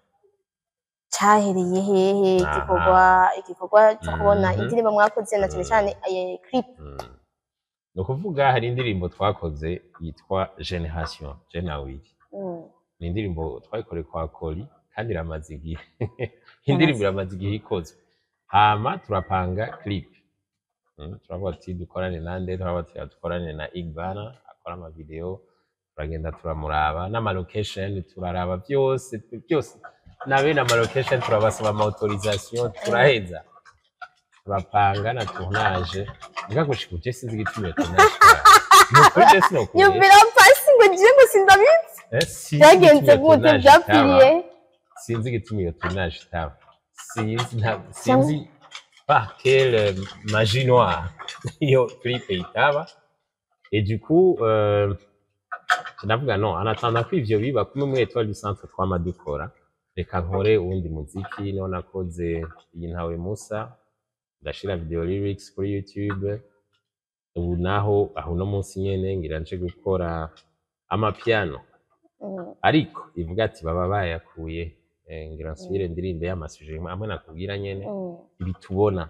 cyahereye hehe Aha. igikorwa igikorwa cyo kubona Mhm. indirimbo mwakoze na cyane Mhm. cyane eh, clip Mm. ni ukuvuga hari indirimbo twakoze yitwa generation jenawiri Mm. ni indirimbo twayikoreye kwa koli kandi iramaze igihe indirimbo iramaze igihe ikozwe hama turapanga clip Mm, turavuga ati dukorane nande turavuga ati dukorane na igbana akora amavideo turagenda turamuraba n'amalocation turaraba byose byose na bene amalocation turabasaba amautorisation turaheza turapanga na tournage mbwa gushika uje sinzi igituma iyo tournage itaba. Ni ukuri je sinokubeshya. nyumvira pasi ngo ngiye ngo sindabizi Eh, sinzi byagenze igituma iyo gute tournage byapfiriye itaba. sinzi igituma iyo tournage itaba sinzi nta- sinzi par quelle magie noire iyo clip itaba et du coup euh, ndavuga no en attendant ko ivyo biba kumwe muri étoile du centre twama dukora reka nkore uwundi muziki niho nakoze iyi ntawe musa ndashira video lyrics kuri youtube ubu naho aho uno munsi nyene ngira nje gukora amapiano Mm. ariko ivuga ati baba bayakuye eh, ngira nsubire ndirimbe y'amasuje amwe nakubwira nyene Mm. ibi tubona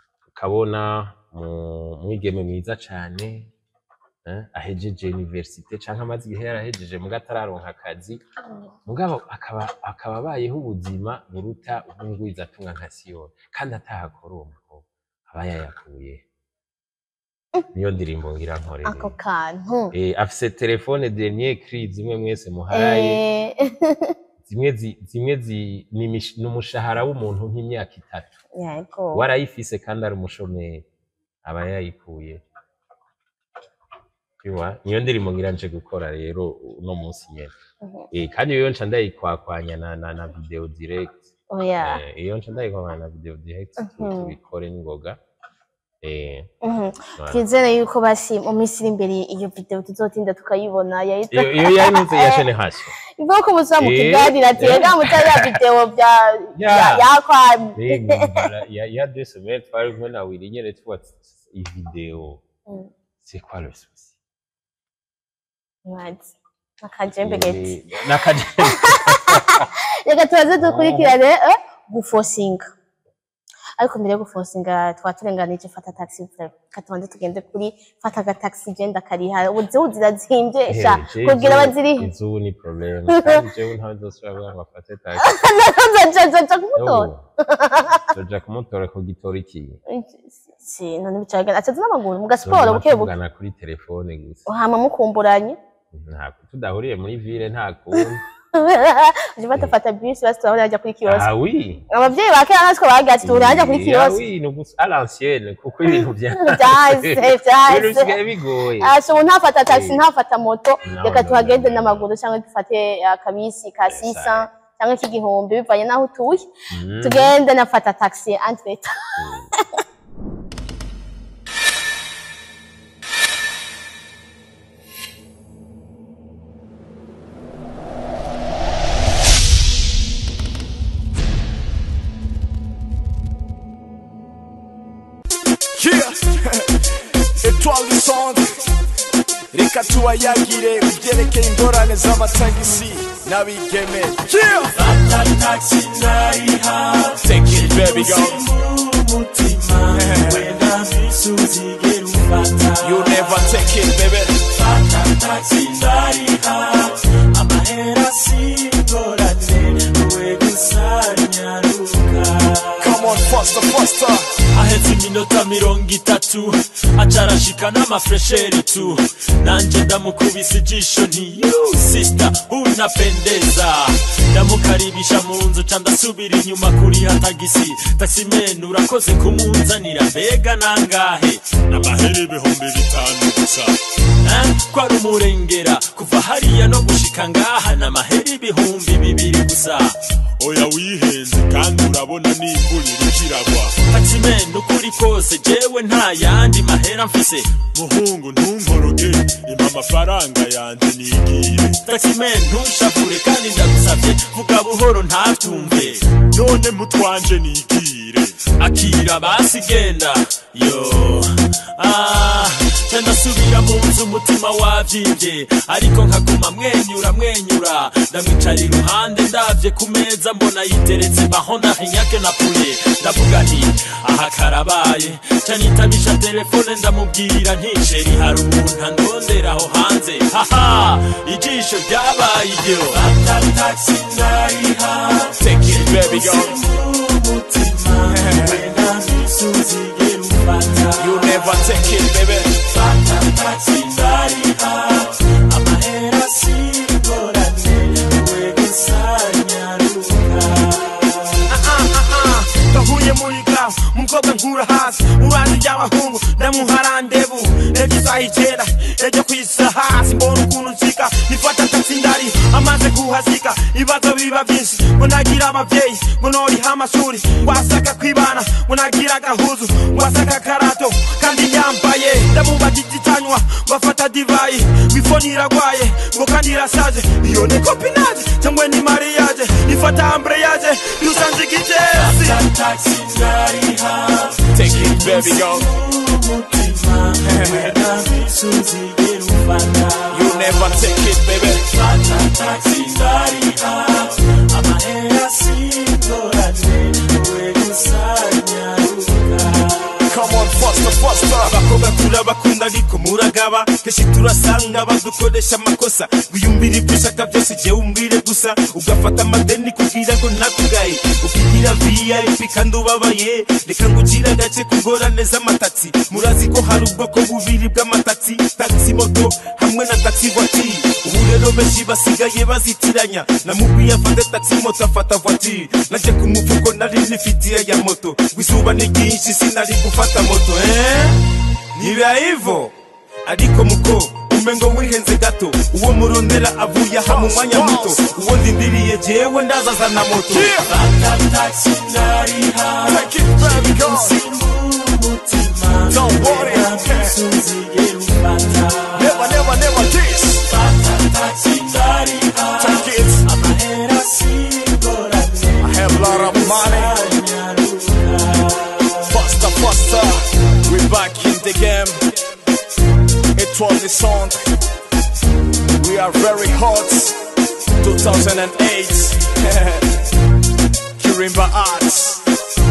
ukabona mu- mwigeme mwiza cane eh, ahejeje universite canke amaze igihe yarahejeje muga atararonka akazi Mm. mugabo akaba akaba abayeho ubuzima buruta ubungwiza atunga nka siyoni kandi atahakora uwo mukobwa aba yayakuye niyo ndirimbo ngira nkorera ako kantu eh afise telefone dernier cri zimwe mwese muharaye Eh, zimwe zi- zimwe zi- ni imish- ni umushahara w'umuntu nk'imyaka itatu yego warayifise kandi ari umushomeri aba yayikuye Iwa, niyo ndirimbo ngira nje gukora rero uno munsi nyene Mhm. eh kandi iyo nca ndayikwakwanya na, na, na video direct oya eh iyo nca ndayikwakwanya na video direct tu- Mhm. tubikore n'ingoga eh Mhm. voilà. twizere yuko basi mu minsi iri imbere iyo video tuzotinda tukayibona yahita iyo iyo yarinze ya generation ivuga ko musa mu Eh, kiganiro ati eh. rega mutari ya video bya Ya. ya- yakwamye Rega, bara- ya ya deux semaines twari kumwe na Willy nyene tuba iyi video Mm. c'est quoi le souci Right. akajembe geti Ni- n'akajembe reka tubaze dukurikirane eh, gufosinga ariko mbere yo gufosinga twaba turenganije fata taxi vrema reka tubanze tugende kuri fata agataxi genda kariha ubu zihu zirazimvye sha kugira bazirihe izubu ni problème kandi jewe ntawe nzosubira kugira ngo afate taxi zoja kumutora zoja kumutora ku gitora ikiye si none bicaga acaza n'amaguru mu gasiporo buke buke tuvugana kuri telefone gusa hama mukumburanye ntabwo tudahuriye muri ville nta kundi aje batafata bisi basi turabona bajya kuri kiosk ah oui abavyeyi ba kera natwe bagira ati tuhurira hajya kuri Ah kiosk oui ni ugusa à l'ancienne kuko ibintu bya vyahise ibintu vyahise bisigaye bigoye asha ubu ntafata taxi Eh. ntafata moto No, reka no, tuhagende no, no. n'amaguru cyangwa dufate akabisi ka sisa cyangwa k'igihumbi bivanye n'aho utuye Mm. tugende nafata taxi antweta Yeah. Etoile du centre reka tubayagire ibyerekeye ingorane z'amatagisi n'abigeme Yeah. Take it, baby, go. You never take it, baby. Come on, faster, faster. ahetse iminota mirongo itatu acarashika n'amafresheri tu nanje ndamukubise ijisho nti "You, sister unapendeza ndamukaribisha mu nzu ca ndasubira inyuma kuriha tagisi taximeni urakoze kumunzanira mbega nangahe n'amahera ibihumbi bitanu gusa Eh, ko ari umurengera kuva hariya no gushika ngaha n'amahera ibihumbi bibiri gusa oya wihenze kandi urabona n'imvura irikiragwa taximeni ukuri kose jewe nta yandi mahera mfise muhungu ntunkoroge impa amafaranga yanje nigire taximeni ntushavure kandi ndagusavye vuga buhoro ntatumve none mutwanje nigire akira basi genda yo ah ca ndasubira mu nzu umutima wavyimbye ariko nkaguma mwenyura mwenyura ndamwicara iruhande ndavye ku meza mbona yiteretse mahonda hinyake na puye ndavuga nti aha karabaye ca nitabisha telefone ndamubwira nti sheri hari umuntu andondera aho hanze haha ijisho ryabaye iryo Take it, baby, go. You never take it, baby. ndahuye muri gaho umukobwa nkura hasi uruhande ry'abahungu ndamuha ndebu ejo isaha icyenda ejo ku isaha hasi mbona ukuntu nsika nifata taxi ndari amaze kuhasika ibibazo biba byinshi ngo nagira ababyeyi ngo noriha amashuri wasaka kwibana ngo nagira agahuzu wasaka karato kandi nyambaye ndamubaga igitanywa ngo afata divayi wifoni iragwaye ngo kandi irashaje iyo ni kopinaje cyangwa ni mariage ifata ambreyaje yusanze igitezi Take it, baby, go. You never take it, baby. Come on, faster, faster. abakobwa kure bakunda urukundo ariko muragaba kenshi turasanga badukoresha amakosa wiyumvira ibyo ushaka byose jewe umbwire gusa ugafata amadeni kugira ngo ntakugaye ukigira vip kandi ubabaye reka ngucire agace kugorane z'amatatsi murazi ko hari ubwoko bubiri bw'amatatsi taxi moto hamwe na taxi voiture ubu rero benshi basigaye bazitiranya namubwiye afate taxi moto afata voiture naje ku mufuko nari nifitiye ya moto izuba ni ryinshi sinari gufata moto eh? niba hivyo ariko muko umengo wihenze gato uwo murondera avuye aha mu mwanya muto uwo ndindiriye jewe ndazaza na moto Take it, baby, go. Don't worry. Never, never, never this. Take it. I have a lot of money. Faster, faster. We're back in the game. It was the song. We are very hot. 2008. Kirimba Arts.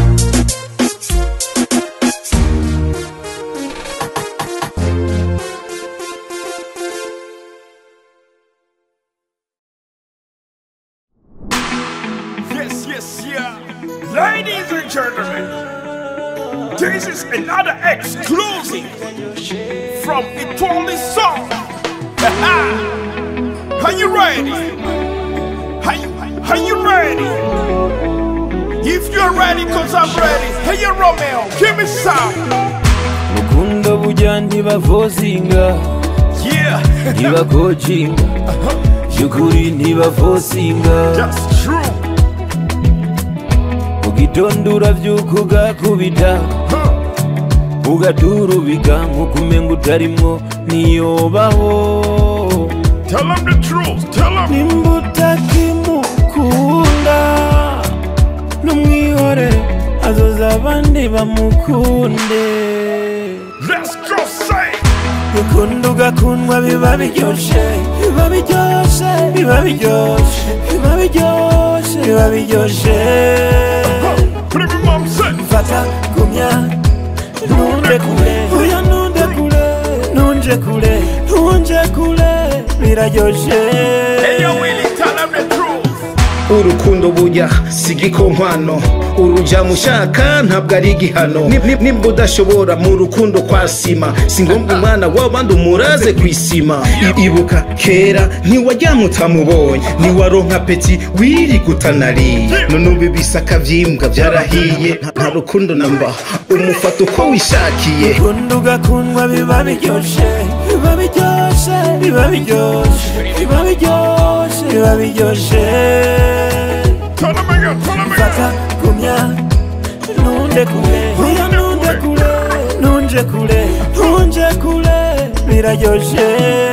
Yes, yes, yeah. Ladies and gentlemen, this is another exclusive from Etoile Song. Are you ready? Are you, are you ready? If you're ready, cause I'm ready. Hey, Romeo, give me some. rukundo burya ntibavozinga Yeah, ntibakojinga by'ukuri ntibavosinga that's true. mu gitondo urabyuka ugakubita Huh. ugaturubika nk'uko umenga utarimwo niyobaho Tell them the truth. Tell them. nimba utakimukunda n'umwihore azoza abandi bamukunde Let's go say. ukunda ugakundwa biba biryoshe biba biryoshe biba biryoshe biba biryoshe biba biryoshe Put every mom say. fata gumya ntunde kure oya ntunde kure ntunje kure ntunje kure biraryoshe Hey, yo, Willie, tell them the truth. urukundo burya si igikonkwano uruja mushaka ntabwo ari igihano Ni- ni- nimba udashobora mu rukundo kwa sima si ngombwa umwana w'abandi umuraze ku isima I- ibuka kera ntiwajyamo utamubonye ntiwaronka peti wiriga utanariye none ubu ibisaka by'imbwa byarahiye nta- nta rukundo namba umufata uko wishakiye ukunda ugakundwa biba biryoshe biba biryoshe biba biryoshe biba biryoshe biba biryoshe Tell them again. Tell them again. fata gumya ntunde kure oya ntunde kure ntunje kure ntunje kure biraryoshe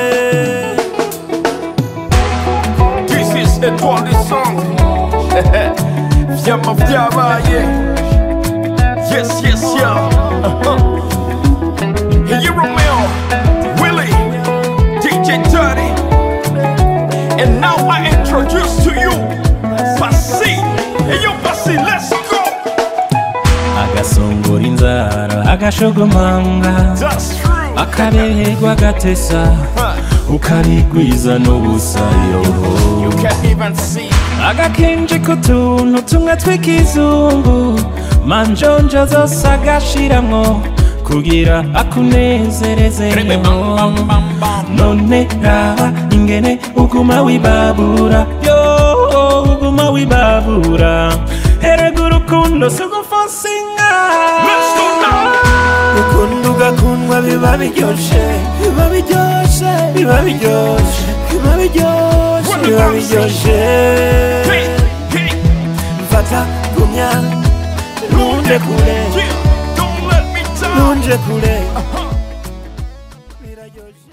This is Etoile Song. Vyama vyabaye. Yes, yes, yeah. Uh-huh. Hey, you Romeo, Willie, DJ Dirty. And now I introduce to you Basi. Hey, yo, Basi, let's go. agasongora inzara agashogomanga That's true. akaberwa agatesa Huh. ukarigwiza n'ubusayo You can't even see. agakenje k'utuntu tumwe tw'ikizungu manjonjo zose agashiramwo kugira akunezerezemo none raba ingene uguma wibabura yo uguma wibabura erega urukundo si ugufosinga Let's go now. ukunda ugakundwa biba biryoshe biba biryoshe biba biryoshe biba biryoshe biba biryoshe Hey, hey, fata gumya ntunde kure yeah. Don't let me down. ntunje kure Uh-huh. biraryoshe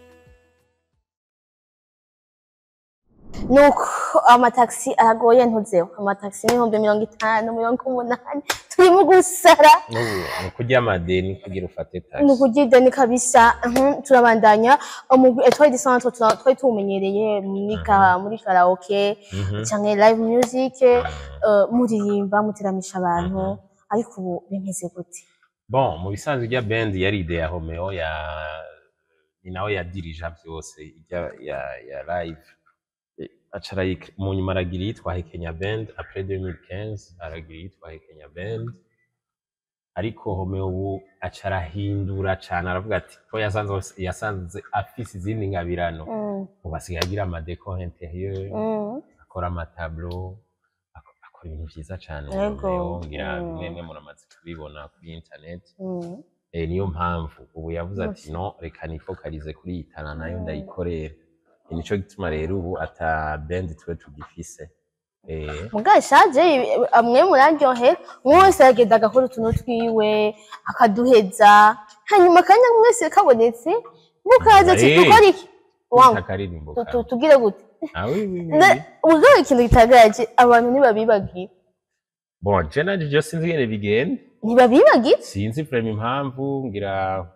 nuko amataxi aragoye ntuzeho amataxi ni ibihumbi mirongo itanu mirongo umunani turimo gusara n'ubu ni ukurya amadeni kugira ufate ni taxi ukugida ni kabisa mhm, turabandanya umugwi etwari de centre tura- twari tuwumenyereye muri ka- muri karaoke canke live music eh, muririmba muteramisha abantu ariko ubu bimeze gute bon mu bisanzwe irya band yari ide ya Romeo ya ni nawe yadirija byose irya ya ya live Eh, aca arayik- mu nyuma aragira iyitwa Kenya Band après 2015 aragira iyitwa Kenya Band ariko Romeo ubu aca arahindura cane aravuga ati ko yasanze yasanze afise izindi ngabirano Mm, ubu asigaye agira amadeko interieur mm. akora amatablo ak- akora ibintu vyiza cane Yego. Romeo ngira Mm. mwemwe muramaze kubibona kuri internet Mm. eh, niyo mpamvu ubu yavuze ati Yes. no reka nifokalize kuri iyi tana nayo Mm. ndayikorera Ni nico gituma rero ubu ata band twe tugifise eh, muga shaje amwe muraryohera umwe wese aragenda agakora utuntu twiwe akaduheza hanyuma akanya mwese kabonetse mukaza ati Eh. dukora iki wangu akaririmbo tu- kawe. tu- tugire gute Ah, oui, oui, oui, Na- oui. ubwo ikintu gitangaje abantu ntibabibagira bon je nanje je sinzi ingene bigenda ntibabibagira sinzi frame impamvu ngira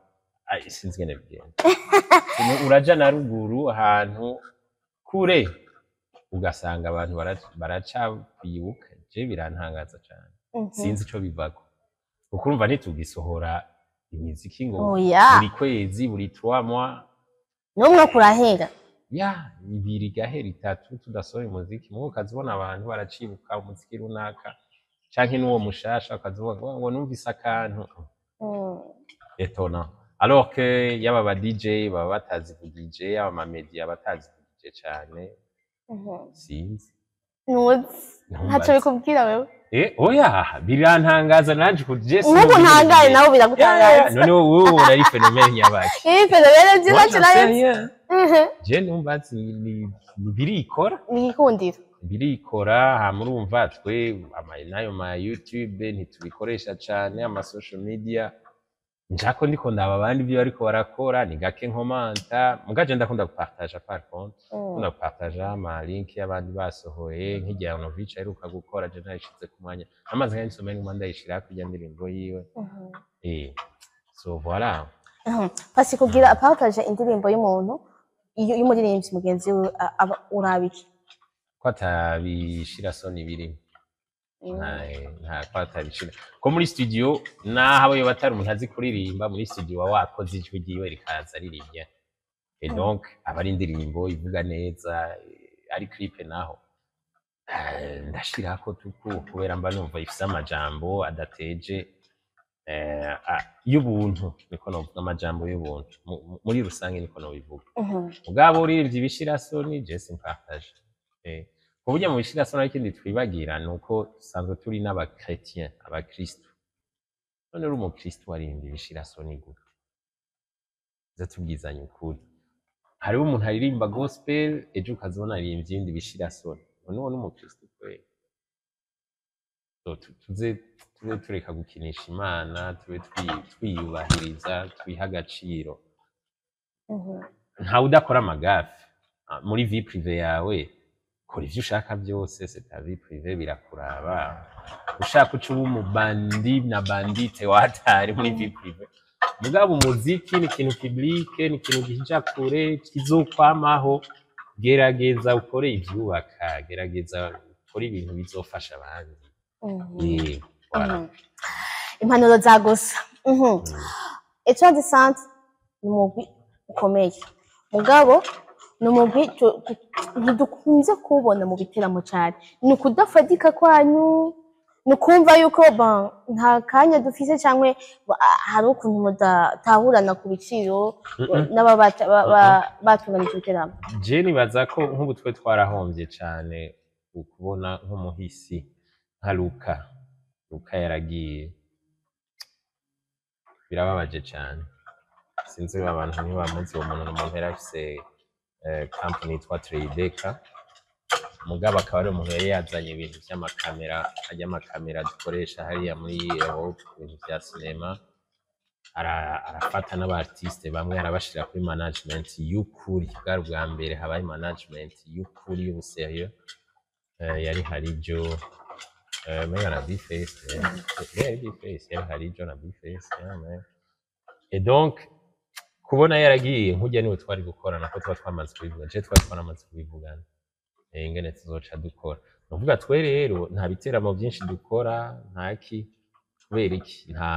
ai sinzi ingene bigenda Umu- uraja na ruguru ahantu kure ugasanga abantu bara- baracakwibuka je birantangaza cane Mhm. sinzi ico bivako kuko urumva ntitugisohora imiziki ngo oya buri kwezi buri trois mois n'umwe kurahera ya ibiri igahera itatu tudasohora umuziki mubo ukazibona abantu baracibuka umuziki runaka canke n'uwo mushasha ukazivuga ngo ngo numvise akantu Mm. etona alors que yaba ba DJ baba batazivugije yaba ama media batazivugije cane Mhm. sinzi Ntuzi. Ntumbaze. ntacyo bikubwira wewe eh oya birantangaza nanje kuje nk'ubu ntangaye nawe biragutangaza none wowe urari fenomene nyabaki iyi fenomene nziza cyane je numva ati ni- ni birikora ni igikundiro birikora hama urumva twe ama- n'ayo ma youtube ntitubikoresha cane ama social media njako ndiko ndaba abandi ibyo bariko barakora ni gake nkomanta mugaje ndakunda gupartaja par contre ndakunda gupartaja ama link y'abandi basohoye nk'igihe Novic aheruka gukora je nayishize ku mwanya amaze nk'isomero nguma ndayishira kurya ndirimbo yiwe eh so voilà pasi kugira apataje indirimbo y'umuntu iyo y'umuririmbyi mugenzi we a- aba urabiki ko atabishira soni birimo nta- nta ko atabishira ko muri studio naho abo batari umuntu azi kuririmba muri studio wa wakoze ijwi ryiwe rikaza ririmbye et donc aba ari indirimbo ivuga neza eh, ari clip naho eh, ndashirako tuku kubera mba numva ifise amajambo adateje eh, a- y'ubuntu niko novuga amajambo y'ubuntu Mu- mu- muri rusange niko nobivuga ubwabo uririmbye ibishirasoni je simpartage eh, ku buryo mu bishirasoni ariko ikindi twibagira ni uko dusanzwe turi n'abakretien abakristu none uri umukristu waririmbye ibishirasoni gute ze tubwizanye ukuri hariho umuntu aririmba gospel ejo ukazibona aririmbye ibindi bishirasoni none uwo ni umukristu kweli So, tu- tuze tuze tureka gukinisha imana tube twi- twiyubahiriza twiha agaciro ntawe udakora amagafe Ah, muri vie prive yawe kora ivyo ushaka byose c'est ta vie prive birakuraba ushaka uca uba umubandi na bandite watari muri vie prive mugabo umuziki ni ikintu publike ni ikintu gija kure kizokwamaho gerageza ukore ivyubaka gerageza ukore ibintu bizofasha abandi Eh, voilà. impanuro za gusa etuwadi santi ni umugwi ukomeye mugabo ni umugwi tu- tu- ntidukunze kuwubona mu biteramo cyane ni ukudafatika kwanyu ni ukumva yuko ba, nta kanya dufise cyangwa ba- hari ukuntu mudatahurana ku biciro n'ababa bata- ba- ba- batunganije ibiteramo je nibaza ko nk'ubu twe twarahombye cane ukubona nk'umuhisi nka luka luka yaragiye birababaje cane sinzi abantu ntibamuzi uwo muntu ni umuntu yari afise eh, company yitwa Tradeka mugabo akaba ari umuntu yari yazanye ibintu vy'amakamera ajya amakamera dukoresha hariya muri Europe ibintu vya sinema ara- arafata n'abartiste bamwe arabashira kuri management y'ukuri bwari ubwa mbere habaye management y'ukuri y'ubuserieux Eh, yari harijo eh, menga na bface eh, yari bface yari harijo na bface yeah, man. et donc kubona yaragiye nk'ujya niwe twari gukorana ko tuba twamaze kubivuga je twari twaramaze kubivugana eh, ingene tuzoca dukora nuvuga twe rero nta biteramo byinshi dukora ntaki kubera iki nta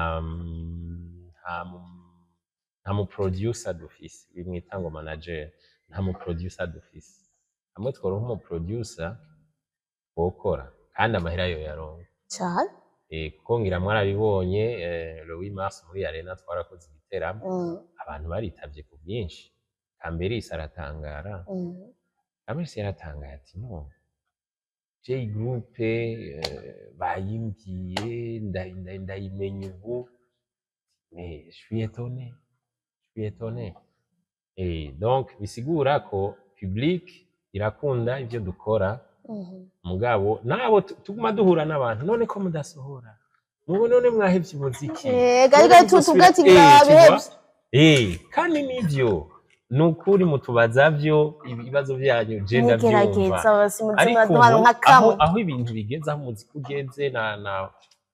nta mu- nta mu producer dufise bimwita ngo manager nta mu producer dufise hamwe tworonka umu producer wokora kandi amahera yo yaronka cyane Eh, kuko ngira mwarabibonye eh, le 8 mars muri arena twarakoze igiteramo Mm, abantu baritavye ku bwinshi kamberisi aratangara mm. kamberisi yaratangaye ati no j groupe eh, bayimbwiye nda- nda- ndayimenya ubu mais je suis étonné je suis étonné et donc bisigura ko public irakunda ivyo dukora Mhm. mugabo nabo tu- tuguma duhura n'abantu none ko mudasohora mubu none mwahevye umuziki Eh, gari None gari tu- muzosubira- tuvuga ati Eh, birabihevye. tu vois? Eh, kandi nivyo ni ukuri mutubaza vyo ibibazo vyanyu je ndavyumva Mugerageza basi muzima ariko duhana ubu nka aho, kamwe aho ibintu bigeze aho umuziki ugeze na na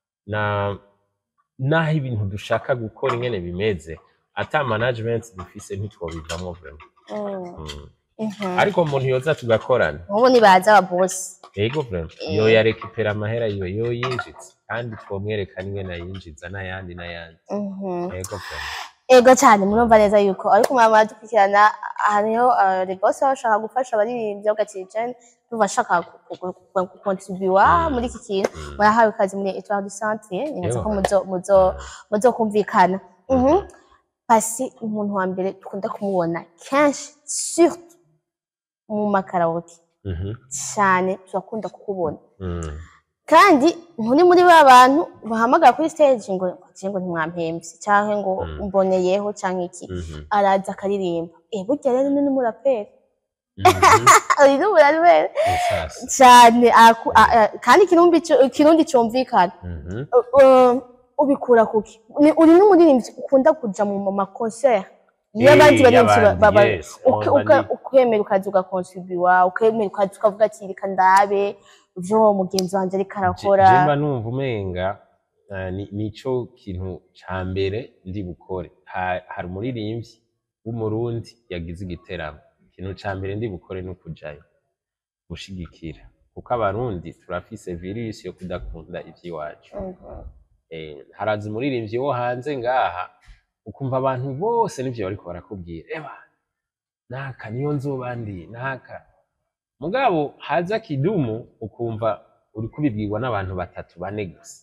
na naho ibintu dushaka gukora ingene bimeze ata management dufise ntitwobivamwo vraiment Mm. mm. Mhm. ariko umuntu yoza tugakorana ubu nibaza ababosi yego vraiment Eh. yo yarekipera amahera yo yo yinjiza kandi twomwerekana ingene ayinjiza n'ayandi n'ayandi Mhm. yego vraiment ego cyane murumva neza yuko ariko mwaba muradukurikirana hariho regose baba bashaka gufasha abaririmbyi bagakiricane tuba bashaka gukontribuwa muri iki kintu murahawe ikaze muri etoile du centre nibaza ko muzo muzo muzokumvikana Mhm. pasi umuntu wa mbere dukunda kumubona kenshi surtout mu makaraoke Mhm. cyane turakunda kukubona Mm. kandi nturi muri ba bantu bahamagara kuri stage ngo ngo ntimwampembye cyangwa ngo Mm. mboneyeho cyangwa iki Mhm. araza akaririmba eh burya rero ni n'umuraperi Mhm. ari n'umuraperi Sasa. cyane aku- a- a- kandi ikirundi cu- ikirundi cyumvikana Mhm. Uh, uh, ubikura kuki Ni- uri n'umuririmbyi ukunda kuja mu ma concert iyo Eh, abandi baririmbyi ba- y'abandi, baba yes. uke- Oh, uke- bandi- ukemera ukaza ugakontribuwa ukemera ukaza ukavuga ati reka ndabe ivyo uwo mugenzi wanje ariko arakora Je- jemba numva umenga eh, ni- nico kintu ca mbere ndi bukore Ha- hari umuririmbyi w'umurundi yagize igiteramo ikintu ca mbere ndi bukore ni ukujayo gushigikira kuko abarundi turafise virusi yo kudakunda ivy'iwacu Mhm. eh, haraza umuririmbyi wo hanze ngaha ukumva abantu bose nivyo bariko barakubwira eba naka niyo nzoba ndi naka mugabo haza kidumu ukumva uri kubibwirwa n'abantu batatu bane gusa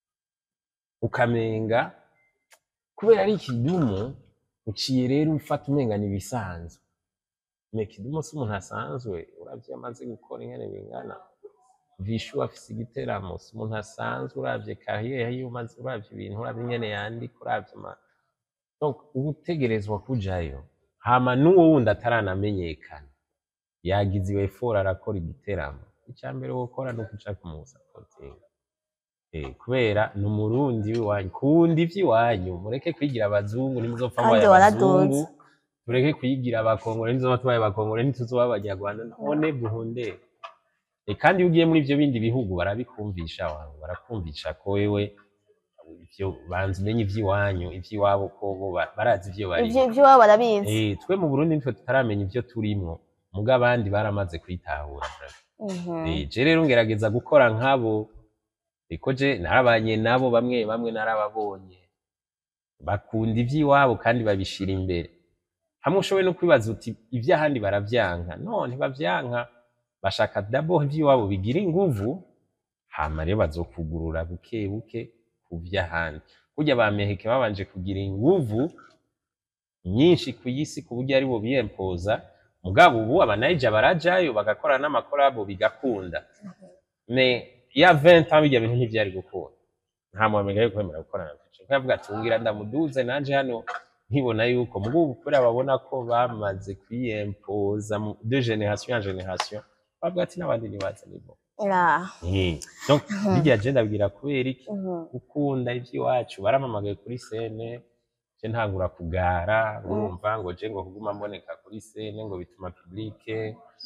ukamenga kubera ari kidumu uciye rero ufata umenga ni ibisanzwe me kidumu si umuntu asanzwe uravye iyo amaze gukora ingene bingana vishu afise igiteramo si umuntu asanzwe uravye kariyeri yiwe umaze uravye ibintu uravye ingene yandika uravye ama donc uba utegerezwa kujayo hama n'uwo wundi ataranamenyekana yagize iwe fora arakora igiteramo icya mbere wokora ni ukuja kumusapotinga eh, kubera ni umurundi w'iwanyu kunda ivy'iwanyu mureke kwigira abazungu nimuzopfa Kandi mubaye waraduze. abazungu tureke kwigira abakongore ntizoba tubaye abakongore ntituzoba abanyarwanda none duhundere Eh, kandi iyo ugiye muri ivyo bindi bihugu barabikumvisha wangu barakumvisha ko wewe ivyo banza umenye ivy'iwanyu ivy'iwabo ko bo ba- barazi ivyo bari ivyo ivyo waba barabizi eh twe mu Burundi nitwe tutaramenya ivyo turimwo muga abandi baramaze kwitahura Mhm. eh je rero ngerageza gukora nkabo iko je narabanye nabo bamwe bamwe narababonye bakunda ivy'iwabo kandi babishira imbere hamwe ushoboye no kwibaza uti ivy'ahandi baravyanka no ntibavyanka bashaka dabo ivy'iwabo bigira inguvu hama rero bazokugurura buke buke ku vy'ahandi kurya ba meheke babanje kugira inguvu nyinshi ku isi ku buryo ari bo biyempoza mugabo ubu abanayija barajayo bagakora n'amakorabo bigakunda me ya 20 ans bijya bintu ntivyari gukunda nta muntu yo kwemera gukorana na Future nkavuga ati ngira ndamuduze nanje hano nkibona yuko mugo kubera babona ko bamaze kwiyempoza mu- de generation en generation bavuga ati n'abandi nibaza nibo Yeah. Eh, donc bijya je ndabwira kubera iki Mhm. gukunda ivy'iwacu baramamagaye kuri sene je ntangura kugara urumva ngo je ngo kuguma mboneka kuri sene ngo bituma publike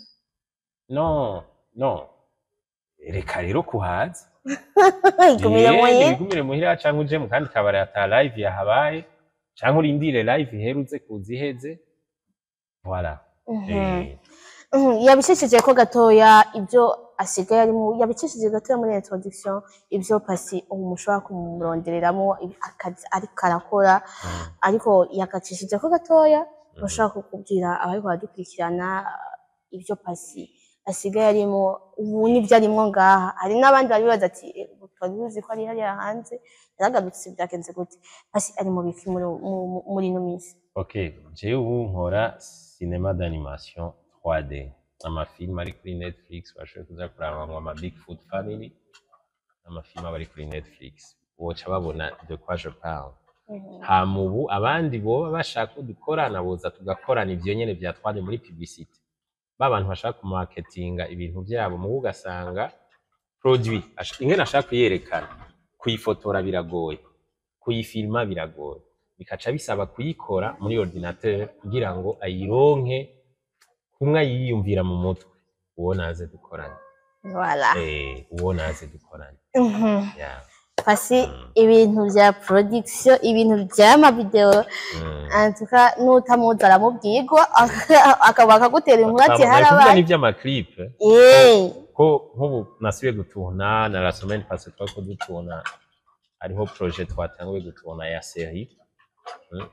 no no reka rero kuhaza igumire Eh, muye ibigumire muhira canke uje mu kandi kabari ata live yahabaye canke urindire live iherutse kuza iheze voilà Mhm. Eh, Mhm, yabicishije ko gatoya ibyo asigaye arimo yabicishije gatoya muri introduction ibyo pasi ubu mushobora kumurondereramo akazi ariko arakora ariko yakacishije ko gatoya bashaka kukubwira abariko baradukurikirana ibyo pasi asigaye arimo ubu nibyo arimo ngaha hari n'abandi bari bibaza ati "Eh, ubu twari tuzi ko ari hariya hanze yaragarutse byagenze gute pasi ari mu biki muri mu- muri ino minsi ok jewe ubu nkora cinema d'animation 3d amafilm ari kuri netflix bashoboye kuza kuraba ngo ama big food family amafilm aba ari kuri netflix woca babona de quoi je parle hama ubu abandi boba bashaka ko dukorana boza tugakorana ivyo nyene vya 3d muri publicité ba bantu bashaka kumarketinga ibintu vyabo mubu ugasanga produit ash- ingene ashaka kuyerekana kuyifotora biragoye kuyifilma biragoye bikaca bisaba kuyikora muri ordinateur kugira ngo ayironke kumwe ayiyumvira mu mutwe uwo naze dukorane voilà eh uwo naze dukorane Mhm. yeah. pasi ibintu bya production ibintu by'amavideo mm. antuka n'utamuzi aramubwirwa akaba akagutera inkuru ati Twabonye kuvuga harabaye n'ivy'amaclip Eh, ko nk'ubu nasubiye gutuna na la semaine passée twariko dutuna hariho projet twatanguye gutuna ya série mm.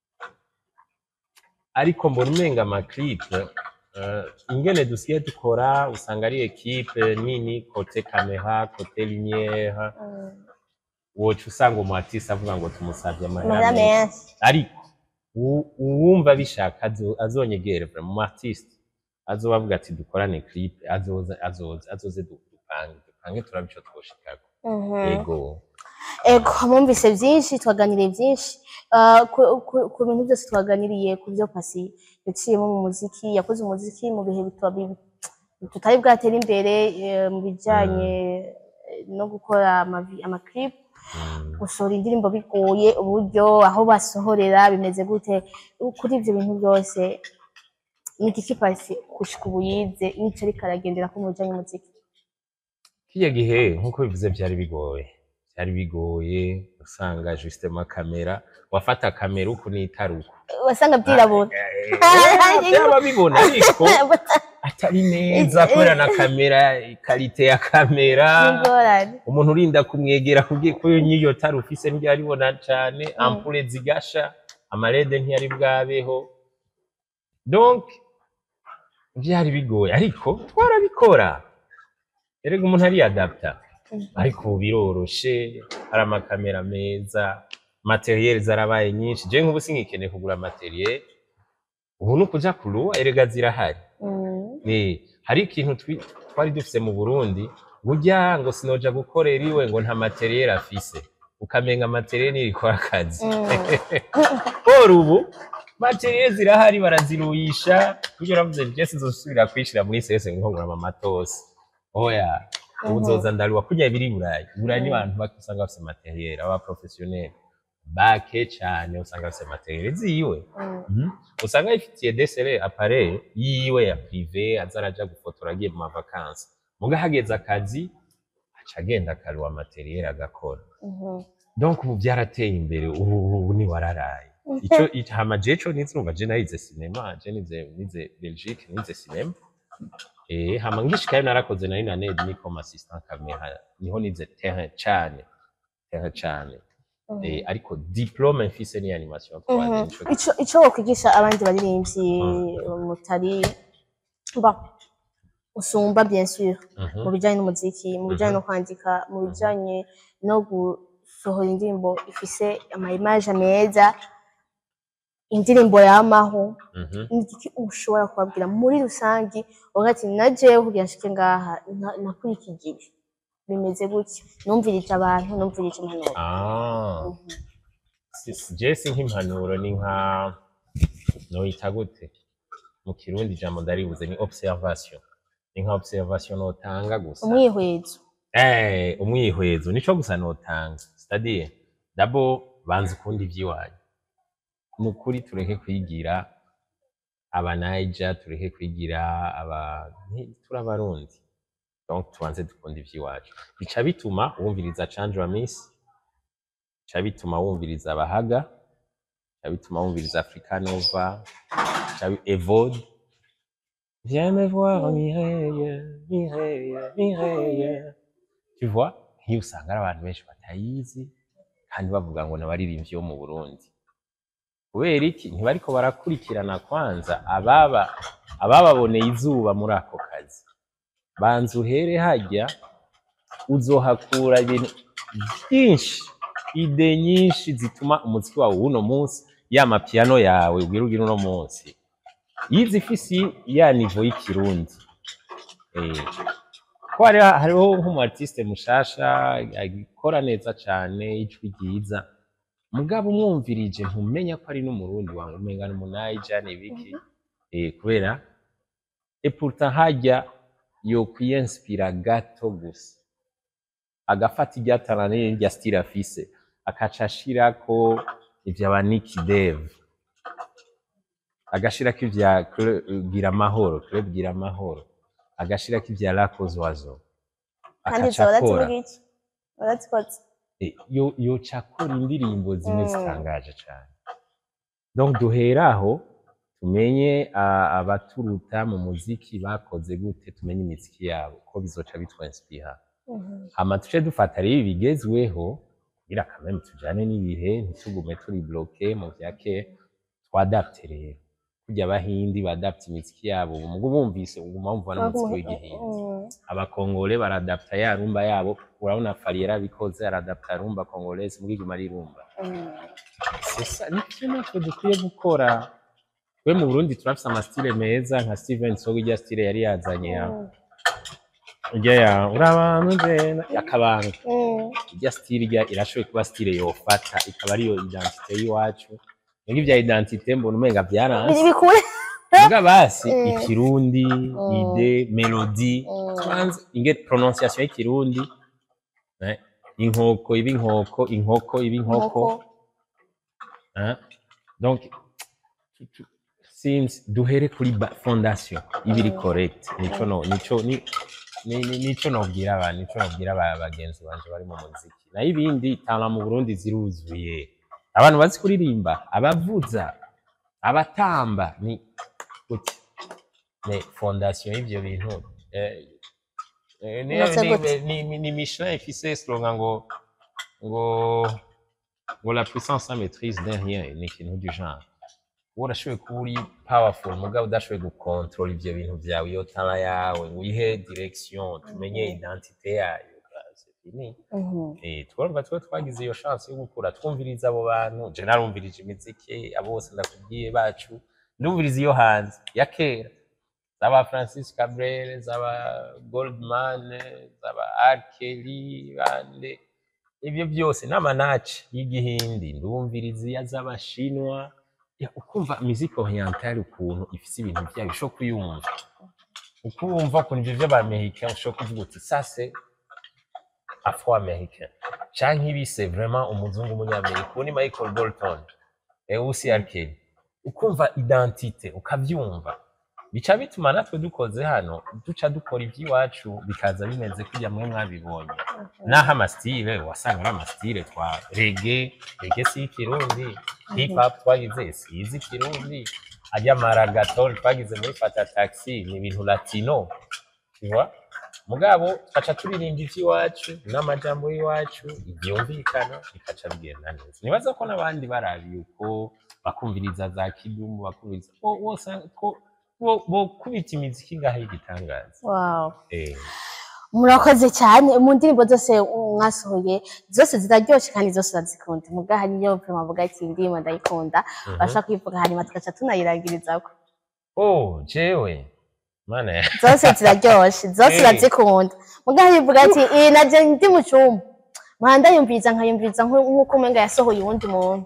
ariko mbona umenga amaclip uh, ingene dusigaye dukora usanga ari equipe nini kote kamera kote lumière woca usanga umu artiste avuga ngo tumusavye amahera amahera menshi menshi ariko u- uwumva bishaka azo- azonyegere vraiment mu artiste azoba avuga ati dukorane clip azoza azoza azoze du- dupange dupange turabe ico twoshikako Mhm. ego ego mwumvise byinshi twaganiriye byinshi Ah, ku- ku- ku bintu byose twaganiriye ku byo pasi yaciyemo mu muziki yakoze umuziki mu bihe bito- bi- tutari bwatere imbere eh, mu bijyanye eh, no gukora amavi- amaclip Mm. gusohora indirimbo bigoye uburyo aho basohorera bimeze gute kuri ibyo bintu byose ni iki pasi gushika ubu yize n'icyo ariko aragendera ko mu bijyanye n'umuziki kiriya gihe nk'uko bivuze byari bigoye byari bigoye usanga justement kamera wafata kamera uku n'itara uku wasanga byirabura Eh, byaba bibona ariko atari neza kubera na kamera ikarite ya kamera n'ingorane umuntu urinda kumwegera kubwiye ko n'iyo tara ufise ntibyaribona cane ampule zigasha amarede ntiyari bwabeho donc byari bigoye ariko twarabikora erega umuntu ariyadapta ariko ubu biroroshe hari amakamera meza materiel zarabaye nyinshi je nk'ubu singikeneye kugura materiel ubu ni ukuja kuruwa erega zirahari Mm. Eh, hari ikintu twi- twari dufise mu Burundi burya ngo sinoja gukorera iwe ngo nta materiel afise ukamenga materiel nirikora akazi Or ubu materiel zirahari baraziruyisha burya uravuze je sinzosubira kwishira muri sese ngo ngura amatosi oya ubu uzoza ndaruwa kurya biri i burayi I burayi ni abantu bake usanga bafise materiel aba professionnel bake cane usanga bafise materiel ziwe Mhm. usanga yifitiye desere appareil yiwe ya prive aza araja gufotora agiye mu mavakansi muga hageze akazi aca agenda akaruwa materiel agakora Mhm. donc ubu byarateye imbere ubu ubu ni wararaye ico ico- hama je co nize numva je nayize cinema je nize nize Belgique nize cinema eh hama ngishikayo narakoze nari na ned ni comme assistant camera niho nize terrain cane terrain cane eh ariko diplome mfise ni animation 3D Mhm. nico ico ico wokwigisha abandi baririmbyi mutari ba usumba bien sûr Mhm. mu bijyanye n'umuziki mu bijyanye no kwandika mu bijyanye no gusohora indirimbo ifise ama image meza indirimbo yamaho Mhm. ni iki ushobora kubabwira muri rusange uvuga ati na jewe kugira nshike ngaha na- nakurikije ibi bimeze gutya numvirije abantu numvirije impanuro Ah. Si- si- je si nk'impanuro ni nka noyita gute mu kirundi ijambo ndaribuze ni observation ni nka observation notanga gusa umwihwezo eh umwihwezo nico gusa notanga c'est-à-dire d'abord banza ukundi ivy'iwanyu ni ukuri tureke kwigira aba Niger tureke kwigira aba nti- turi abarundi donc tubanze dukunda ivy'iwacu bica bituma wumviriza Chandra Miss bica bituma wumviriza abahaga bica bituma wumviriza Africa Nova bica bi- Evode Viens me voir Mireille, Mireille, Mireille. Tu vois, nk'iyo usanga ari abantu benshi batayizi kandi bavuga ngo n'abaririmbyi bo mu Burundi. Kubera iki? Ntibariko barakurikirana kwanza ababa abababoneye izuba muri ako kazi. Banza uhere hajya uzohakura ibintu byinshi, ide nyinshi zituma umuziki wawe w'uno munsi, ya mapiyano yawe ubwira ugira uno munsi, yize ifisi ya nivo y'ikirundi. Eh, ko hariho hariho nk'umu artiste mushasha agikora neza cane ijwi ryiza mugabo umwumvirije ntumenya ko ari n'umurundi wawe umenga ni umunaija ni ibiki eh, kubera et pourtant hajya yo kwiyinspira gato gusa agafata irya talent n'irya style afise akaca ashirako ivya ba Nick Dave agashirako ivya Cre- gira amahoro Club gira amahoro agashirako ivya Lacoz Oiseau kandi akaca zoba akora urazivuga iki urazikotse Eh, yo yoca akora indirimbo zimwe Mm. zitangaje cyane donc duhera aho tumenye ah, abaturuta mu muziki bakoze gute tumenye imiziki yabo ko bizoca bitwanspira hama tuce dufata rero ibigezweho kugira kameme tujane n'ibihe ntitugume turi bloke mu vya kera twadapte rero kurya abahindi badapte imiziki yabo mugo bumvise uguma wumva n'umuziki w'igihindi abakongole baradapta ya rumba yabo urabona fari yarabikoze aradapta rumba kongolese mbwo iguma ari rumba sesa nicyo natwe dukwiye gukora twe mu burundi turafise amastile meza nka steven sogo irya stile yari yazanye ya irya ya urabantu jena yakabanga irya stile irya irashoboye kuba stile yofata ikaba ariyo identite y'iwacu nibwo ivya identite mbona umenga biri vyaranse bikure Muga basi Mm. ikirundi Mm. ide melodi Mm. tubanze inge prononciation y'ikirundi eh, inkoko iba inkoko inkoko iba inkoko nkoko hein? donc tu- tu- since duhere kuri ba- fondation ibiri correct nico no nico ni ni- ni- nico nobwira abantu nico nobwira aba- bagenzi banje bari mu muziki nayo ibindi tana mu Burundi ziruzuye abantu bazi kuririmba abavuza abatamba ni gute ni fondation y'ivyo bintu eh, eh, ni- Bimeze ni- gute? ni- ni- ni Michelin ifise slogan ngo ngo ngo la puissance sans maîtrise d'un rien ni ikintu du genre wowe urashoboye kuba uri powerful mugabo udashoboye gukontrola ivyo bintu vyawe iyo tara yawe ngo uyihe direction tumenye identite yayo bah, c'est fini Eh, twumva twe twagize iyo chance yo gukura twumviriza abo bantu je narumvirije imiziki abo bose ndakubwiye bacu ndumviriza iyo hanze ya kera zaba Francis Cabrel zaba Goldman zaba R. Kelly bande ibyo byose n'amanaci y'igihindi ndumviriza iya z'abashinwa Ya, ukumva muziki orientale ukuntu ifise ibintu byayo ushobora kuyumva ukumva ukuntu ivyo vy'abamerika ushobora kuvuga uti sase afro americain canke ibi c'est vraiment umuzungu umunyamerika uwo ni michael bolton eh, usi arkeli ukumva identite ukavyumva bica bituma natwe dukoze hano duca dukora ivy'iwacu bikaza bimeze kurya mwe mwabibonye naho amastile wasanga ari amastile twa rege rege si ikirundi hip hop twagize si izi ikirundi ajya maragaton twagize muri fata taxi ni ibintu latino tuba mugabo tukaca turirimba ivy'iwacu n'amajambo y'iwacu ivyumvikana bikaca bigenda neza nibaza ko n'abandi barabiye uko bakumviriza za kidumu bakumviriza bo- bosanga ko bo- bokubita imiziki ngaho y'igitangaza wow eh. murakoze cyane mu ndirimbo zose mwasohoye zose ziraryoshe kandi zose urazikunda muga hariyo prima avuga ati iyi ndirimbo ndayikunda Mhm. bashaka kuyivuga hanyuma tugaca tunayirangirizako oh jewe mana ya zose ziraryoshe zose Eh. urazikunda muga harivuga ati iyi naje ndi mu cyumba mpanda ndayumviriza nkayumviriza nku- nk'uko umenga yasohoye uwundi muntu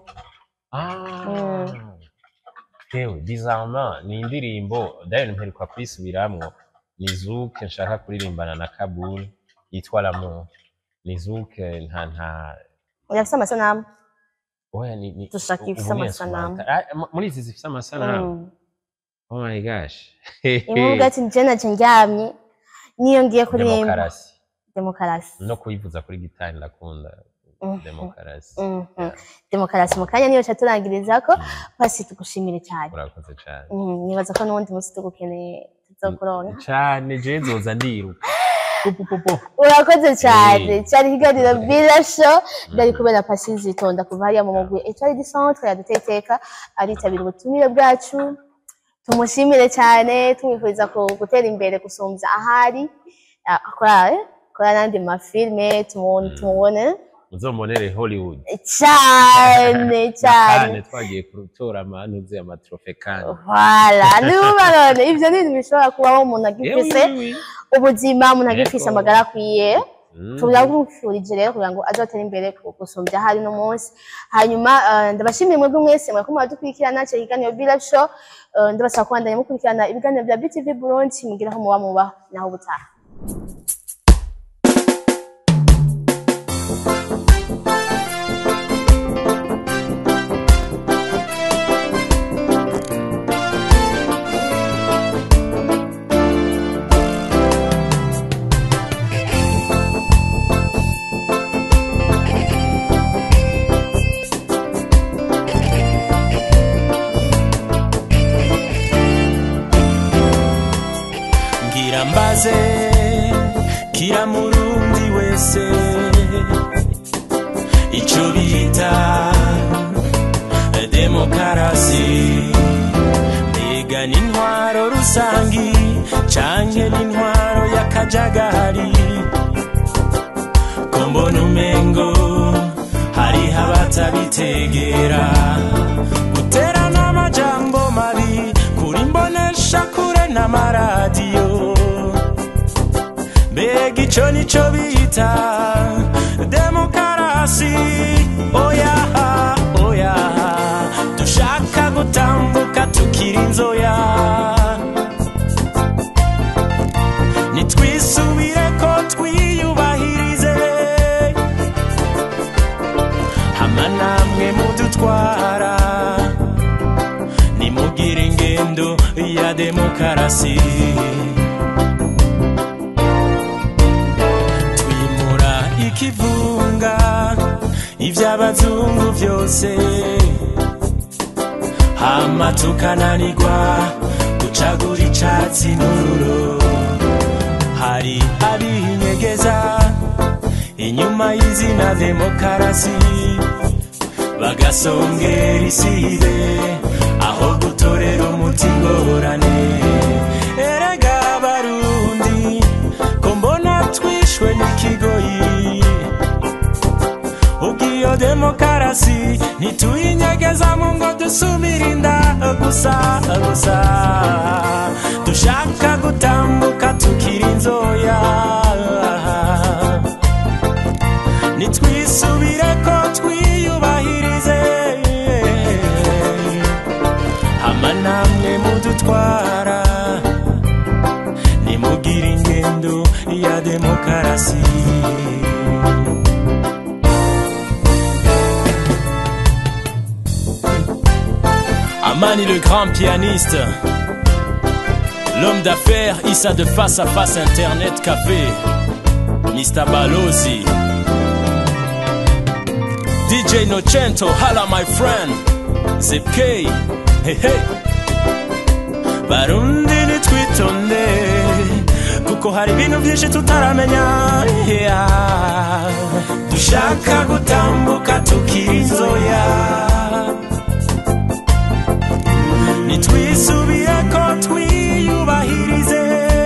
Ah. Yewe bizarrement ni indirimbo d'ailleurs mperuka kuyisubiramwo ni Zouk nshaka kuririmbana na Kabul yitwa L'amour ni Zouk nta nta yafise amasanamu oya ni ni Dushaka ubu ifise ni amasanamu. instrumental. Ah, mu- muri izi zifise amasanamu Mm. oh my gosh imwe uvuga ati njye naje ndyamye niyo ngiye kuririmba demokarasi demokarasi no kuyivuza kuri gitari ndakunda Mhm. demokarasi Mhm. demokarasi mu kanya niyo ca turangirizako pasi tugushimire cyane urakoze cyane Mhm, nibaza ko n'uwundi munsi tugukeneye tuzokuronka cane je nzoza ndiruka pupupupu urakoze cyane cyari ikiganiro bila show byari kubera pasi zitonda kuva hariya mu mugwi etwari di centre yaduteteka aritabira ubutumire bwacu tumushimire cyane tumwifuriza ku- gutera imbere gusumbya ahari Ah, akora eh, akora n'andi mafilme tumu- tumubone muzombonere hollywood cyane cyane kane twagiye gutora amantuze amatrofe kane Voilà, niba none ivyo ni ibintu bishobora kubaho umuntu agifise Yewe, yewe. ubuzima umuntu agifise Yego. amagara akwiye Mm. turabwifurije rero kugira ngo azotere imbere ku- gusumbya hari no munsi hanyuma eh, ndabashimiye mwebwe mwese mwariko muradukurikirana cyo ikiganiro Bila Show Eh, ndabasaba kubandanya mukurikirana ibiganiro bya BTV Burundi mugira aho muba muba naho ubutaha ngira mbaze kira murundi wese ico bita demokarasi mbega n'intwaro rusangi canke n'intwaro y'akajagari ko mbona umengo hariho abatabitegera guterana amajambo mabi kuri mbonesha kure n'amaradiyo mbega ico nico bita demokarasi oya oya dushaka gutambuka tukiri inzoya nitwisubire ko twiyubahirize hama namwe mudutwara nimugire ingendo ya demokarasi twimura ikivunga iby'abazungu byose hama tukananirwa gucagura icatsi n'ururo hari abinyegeza inyuma y'izina demokarasi bagasongera isibe aho gutorera umuti ngorane erega barundi ko mbona twishwe n'ikigoyi ubw'iyo demokarasi ntituyinyegezamo ngo dusubire inda gusa gusa dushaka gutambuka tukiri inzoya nitwisubire ko twiyubahirize hama namwe mudutwara nimugire ingendo ya demokarasi Amani le grand pianiste L'homme d'affaires Issa de face à face Internet Café Mr. Balozi DJ Nocento Hala my friend Zip K Hey hey Barundi nitwitonde Kuko hari ibintu byinshi tutaramenya yeah. Dushaka gutambuka tukiri inzoya nitwisubire ko twiyubahirize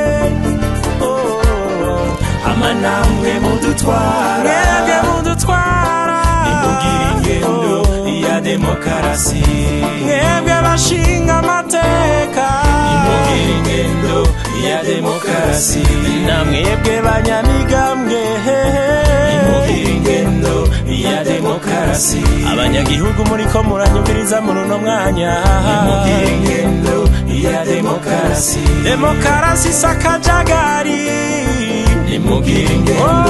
Oh, hama namwe mudutwara mwebwe mudutwara nimugire ingendo ya demokarasi mwebwe bashinga amateka nimugire ingendo ya demokarasi namwebwe banyamigambwe nimugire ingendo ya demokarasi abanyagihugu muriko muranyumviriza muri uno mwanya nimugire ingendo ya demokarasi demokarasi sakajagari nimugire ingendo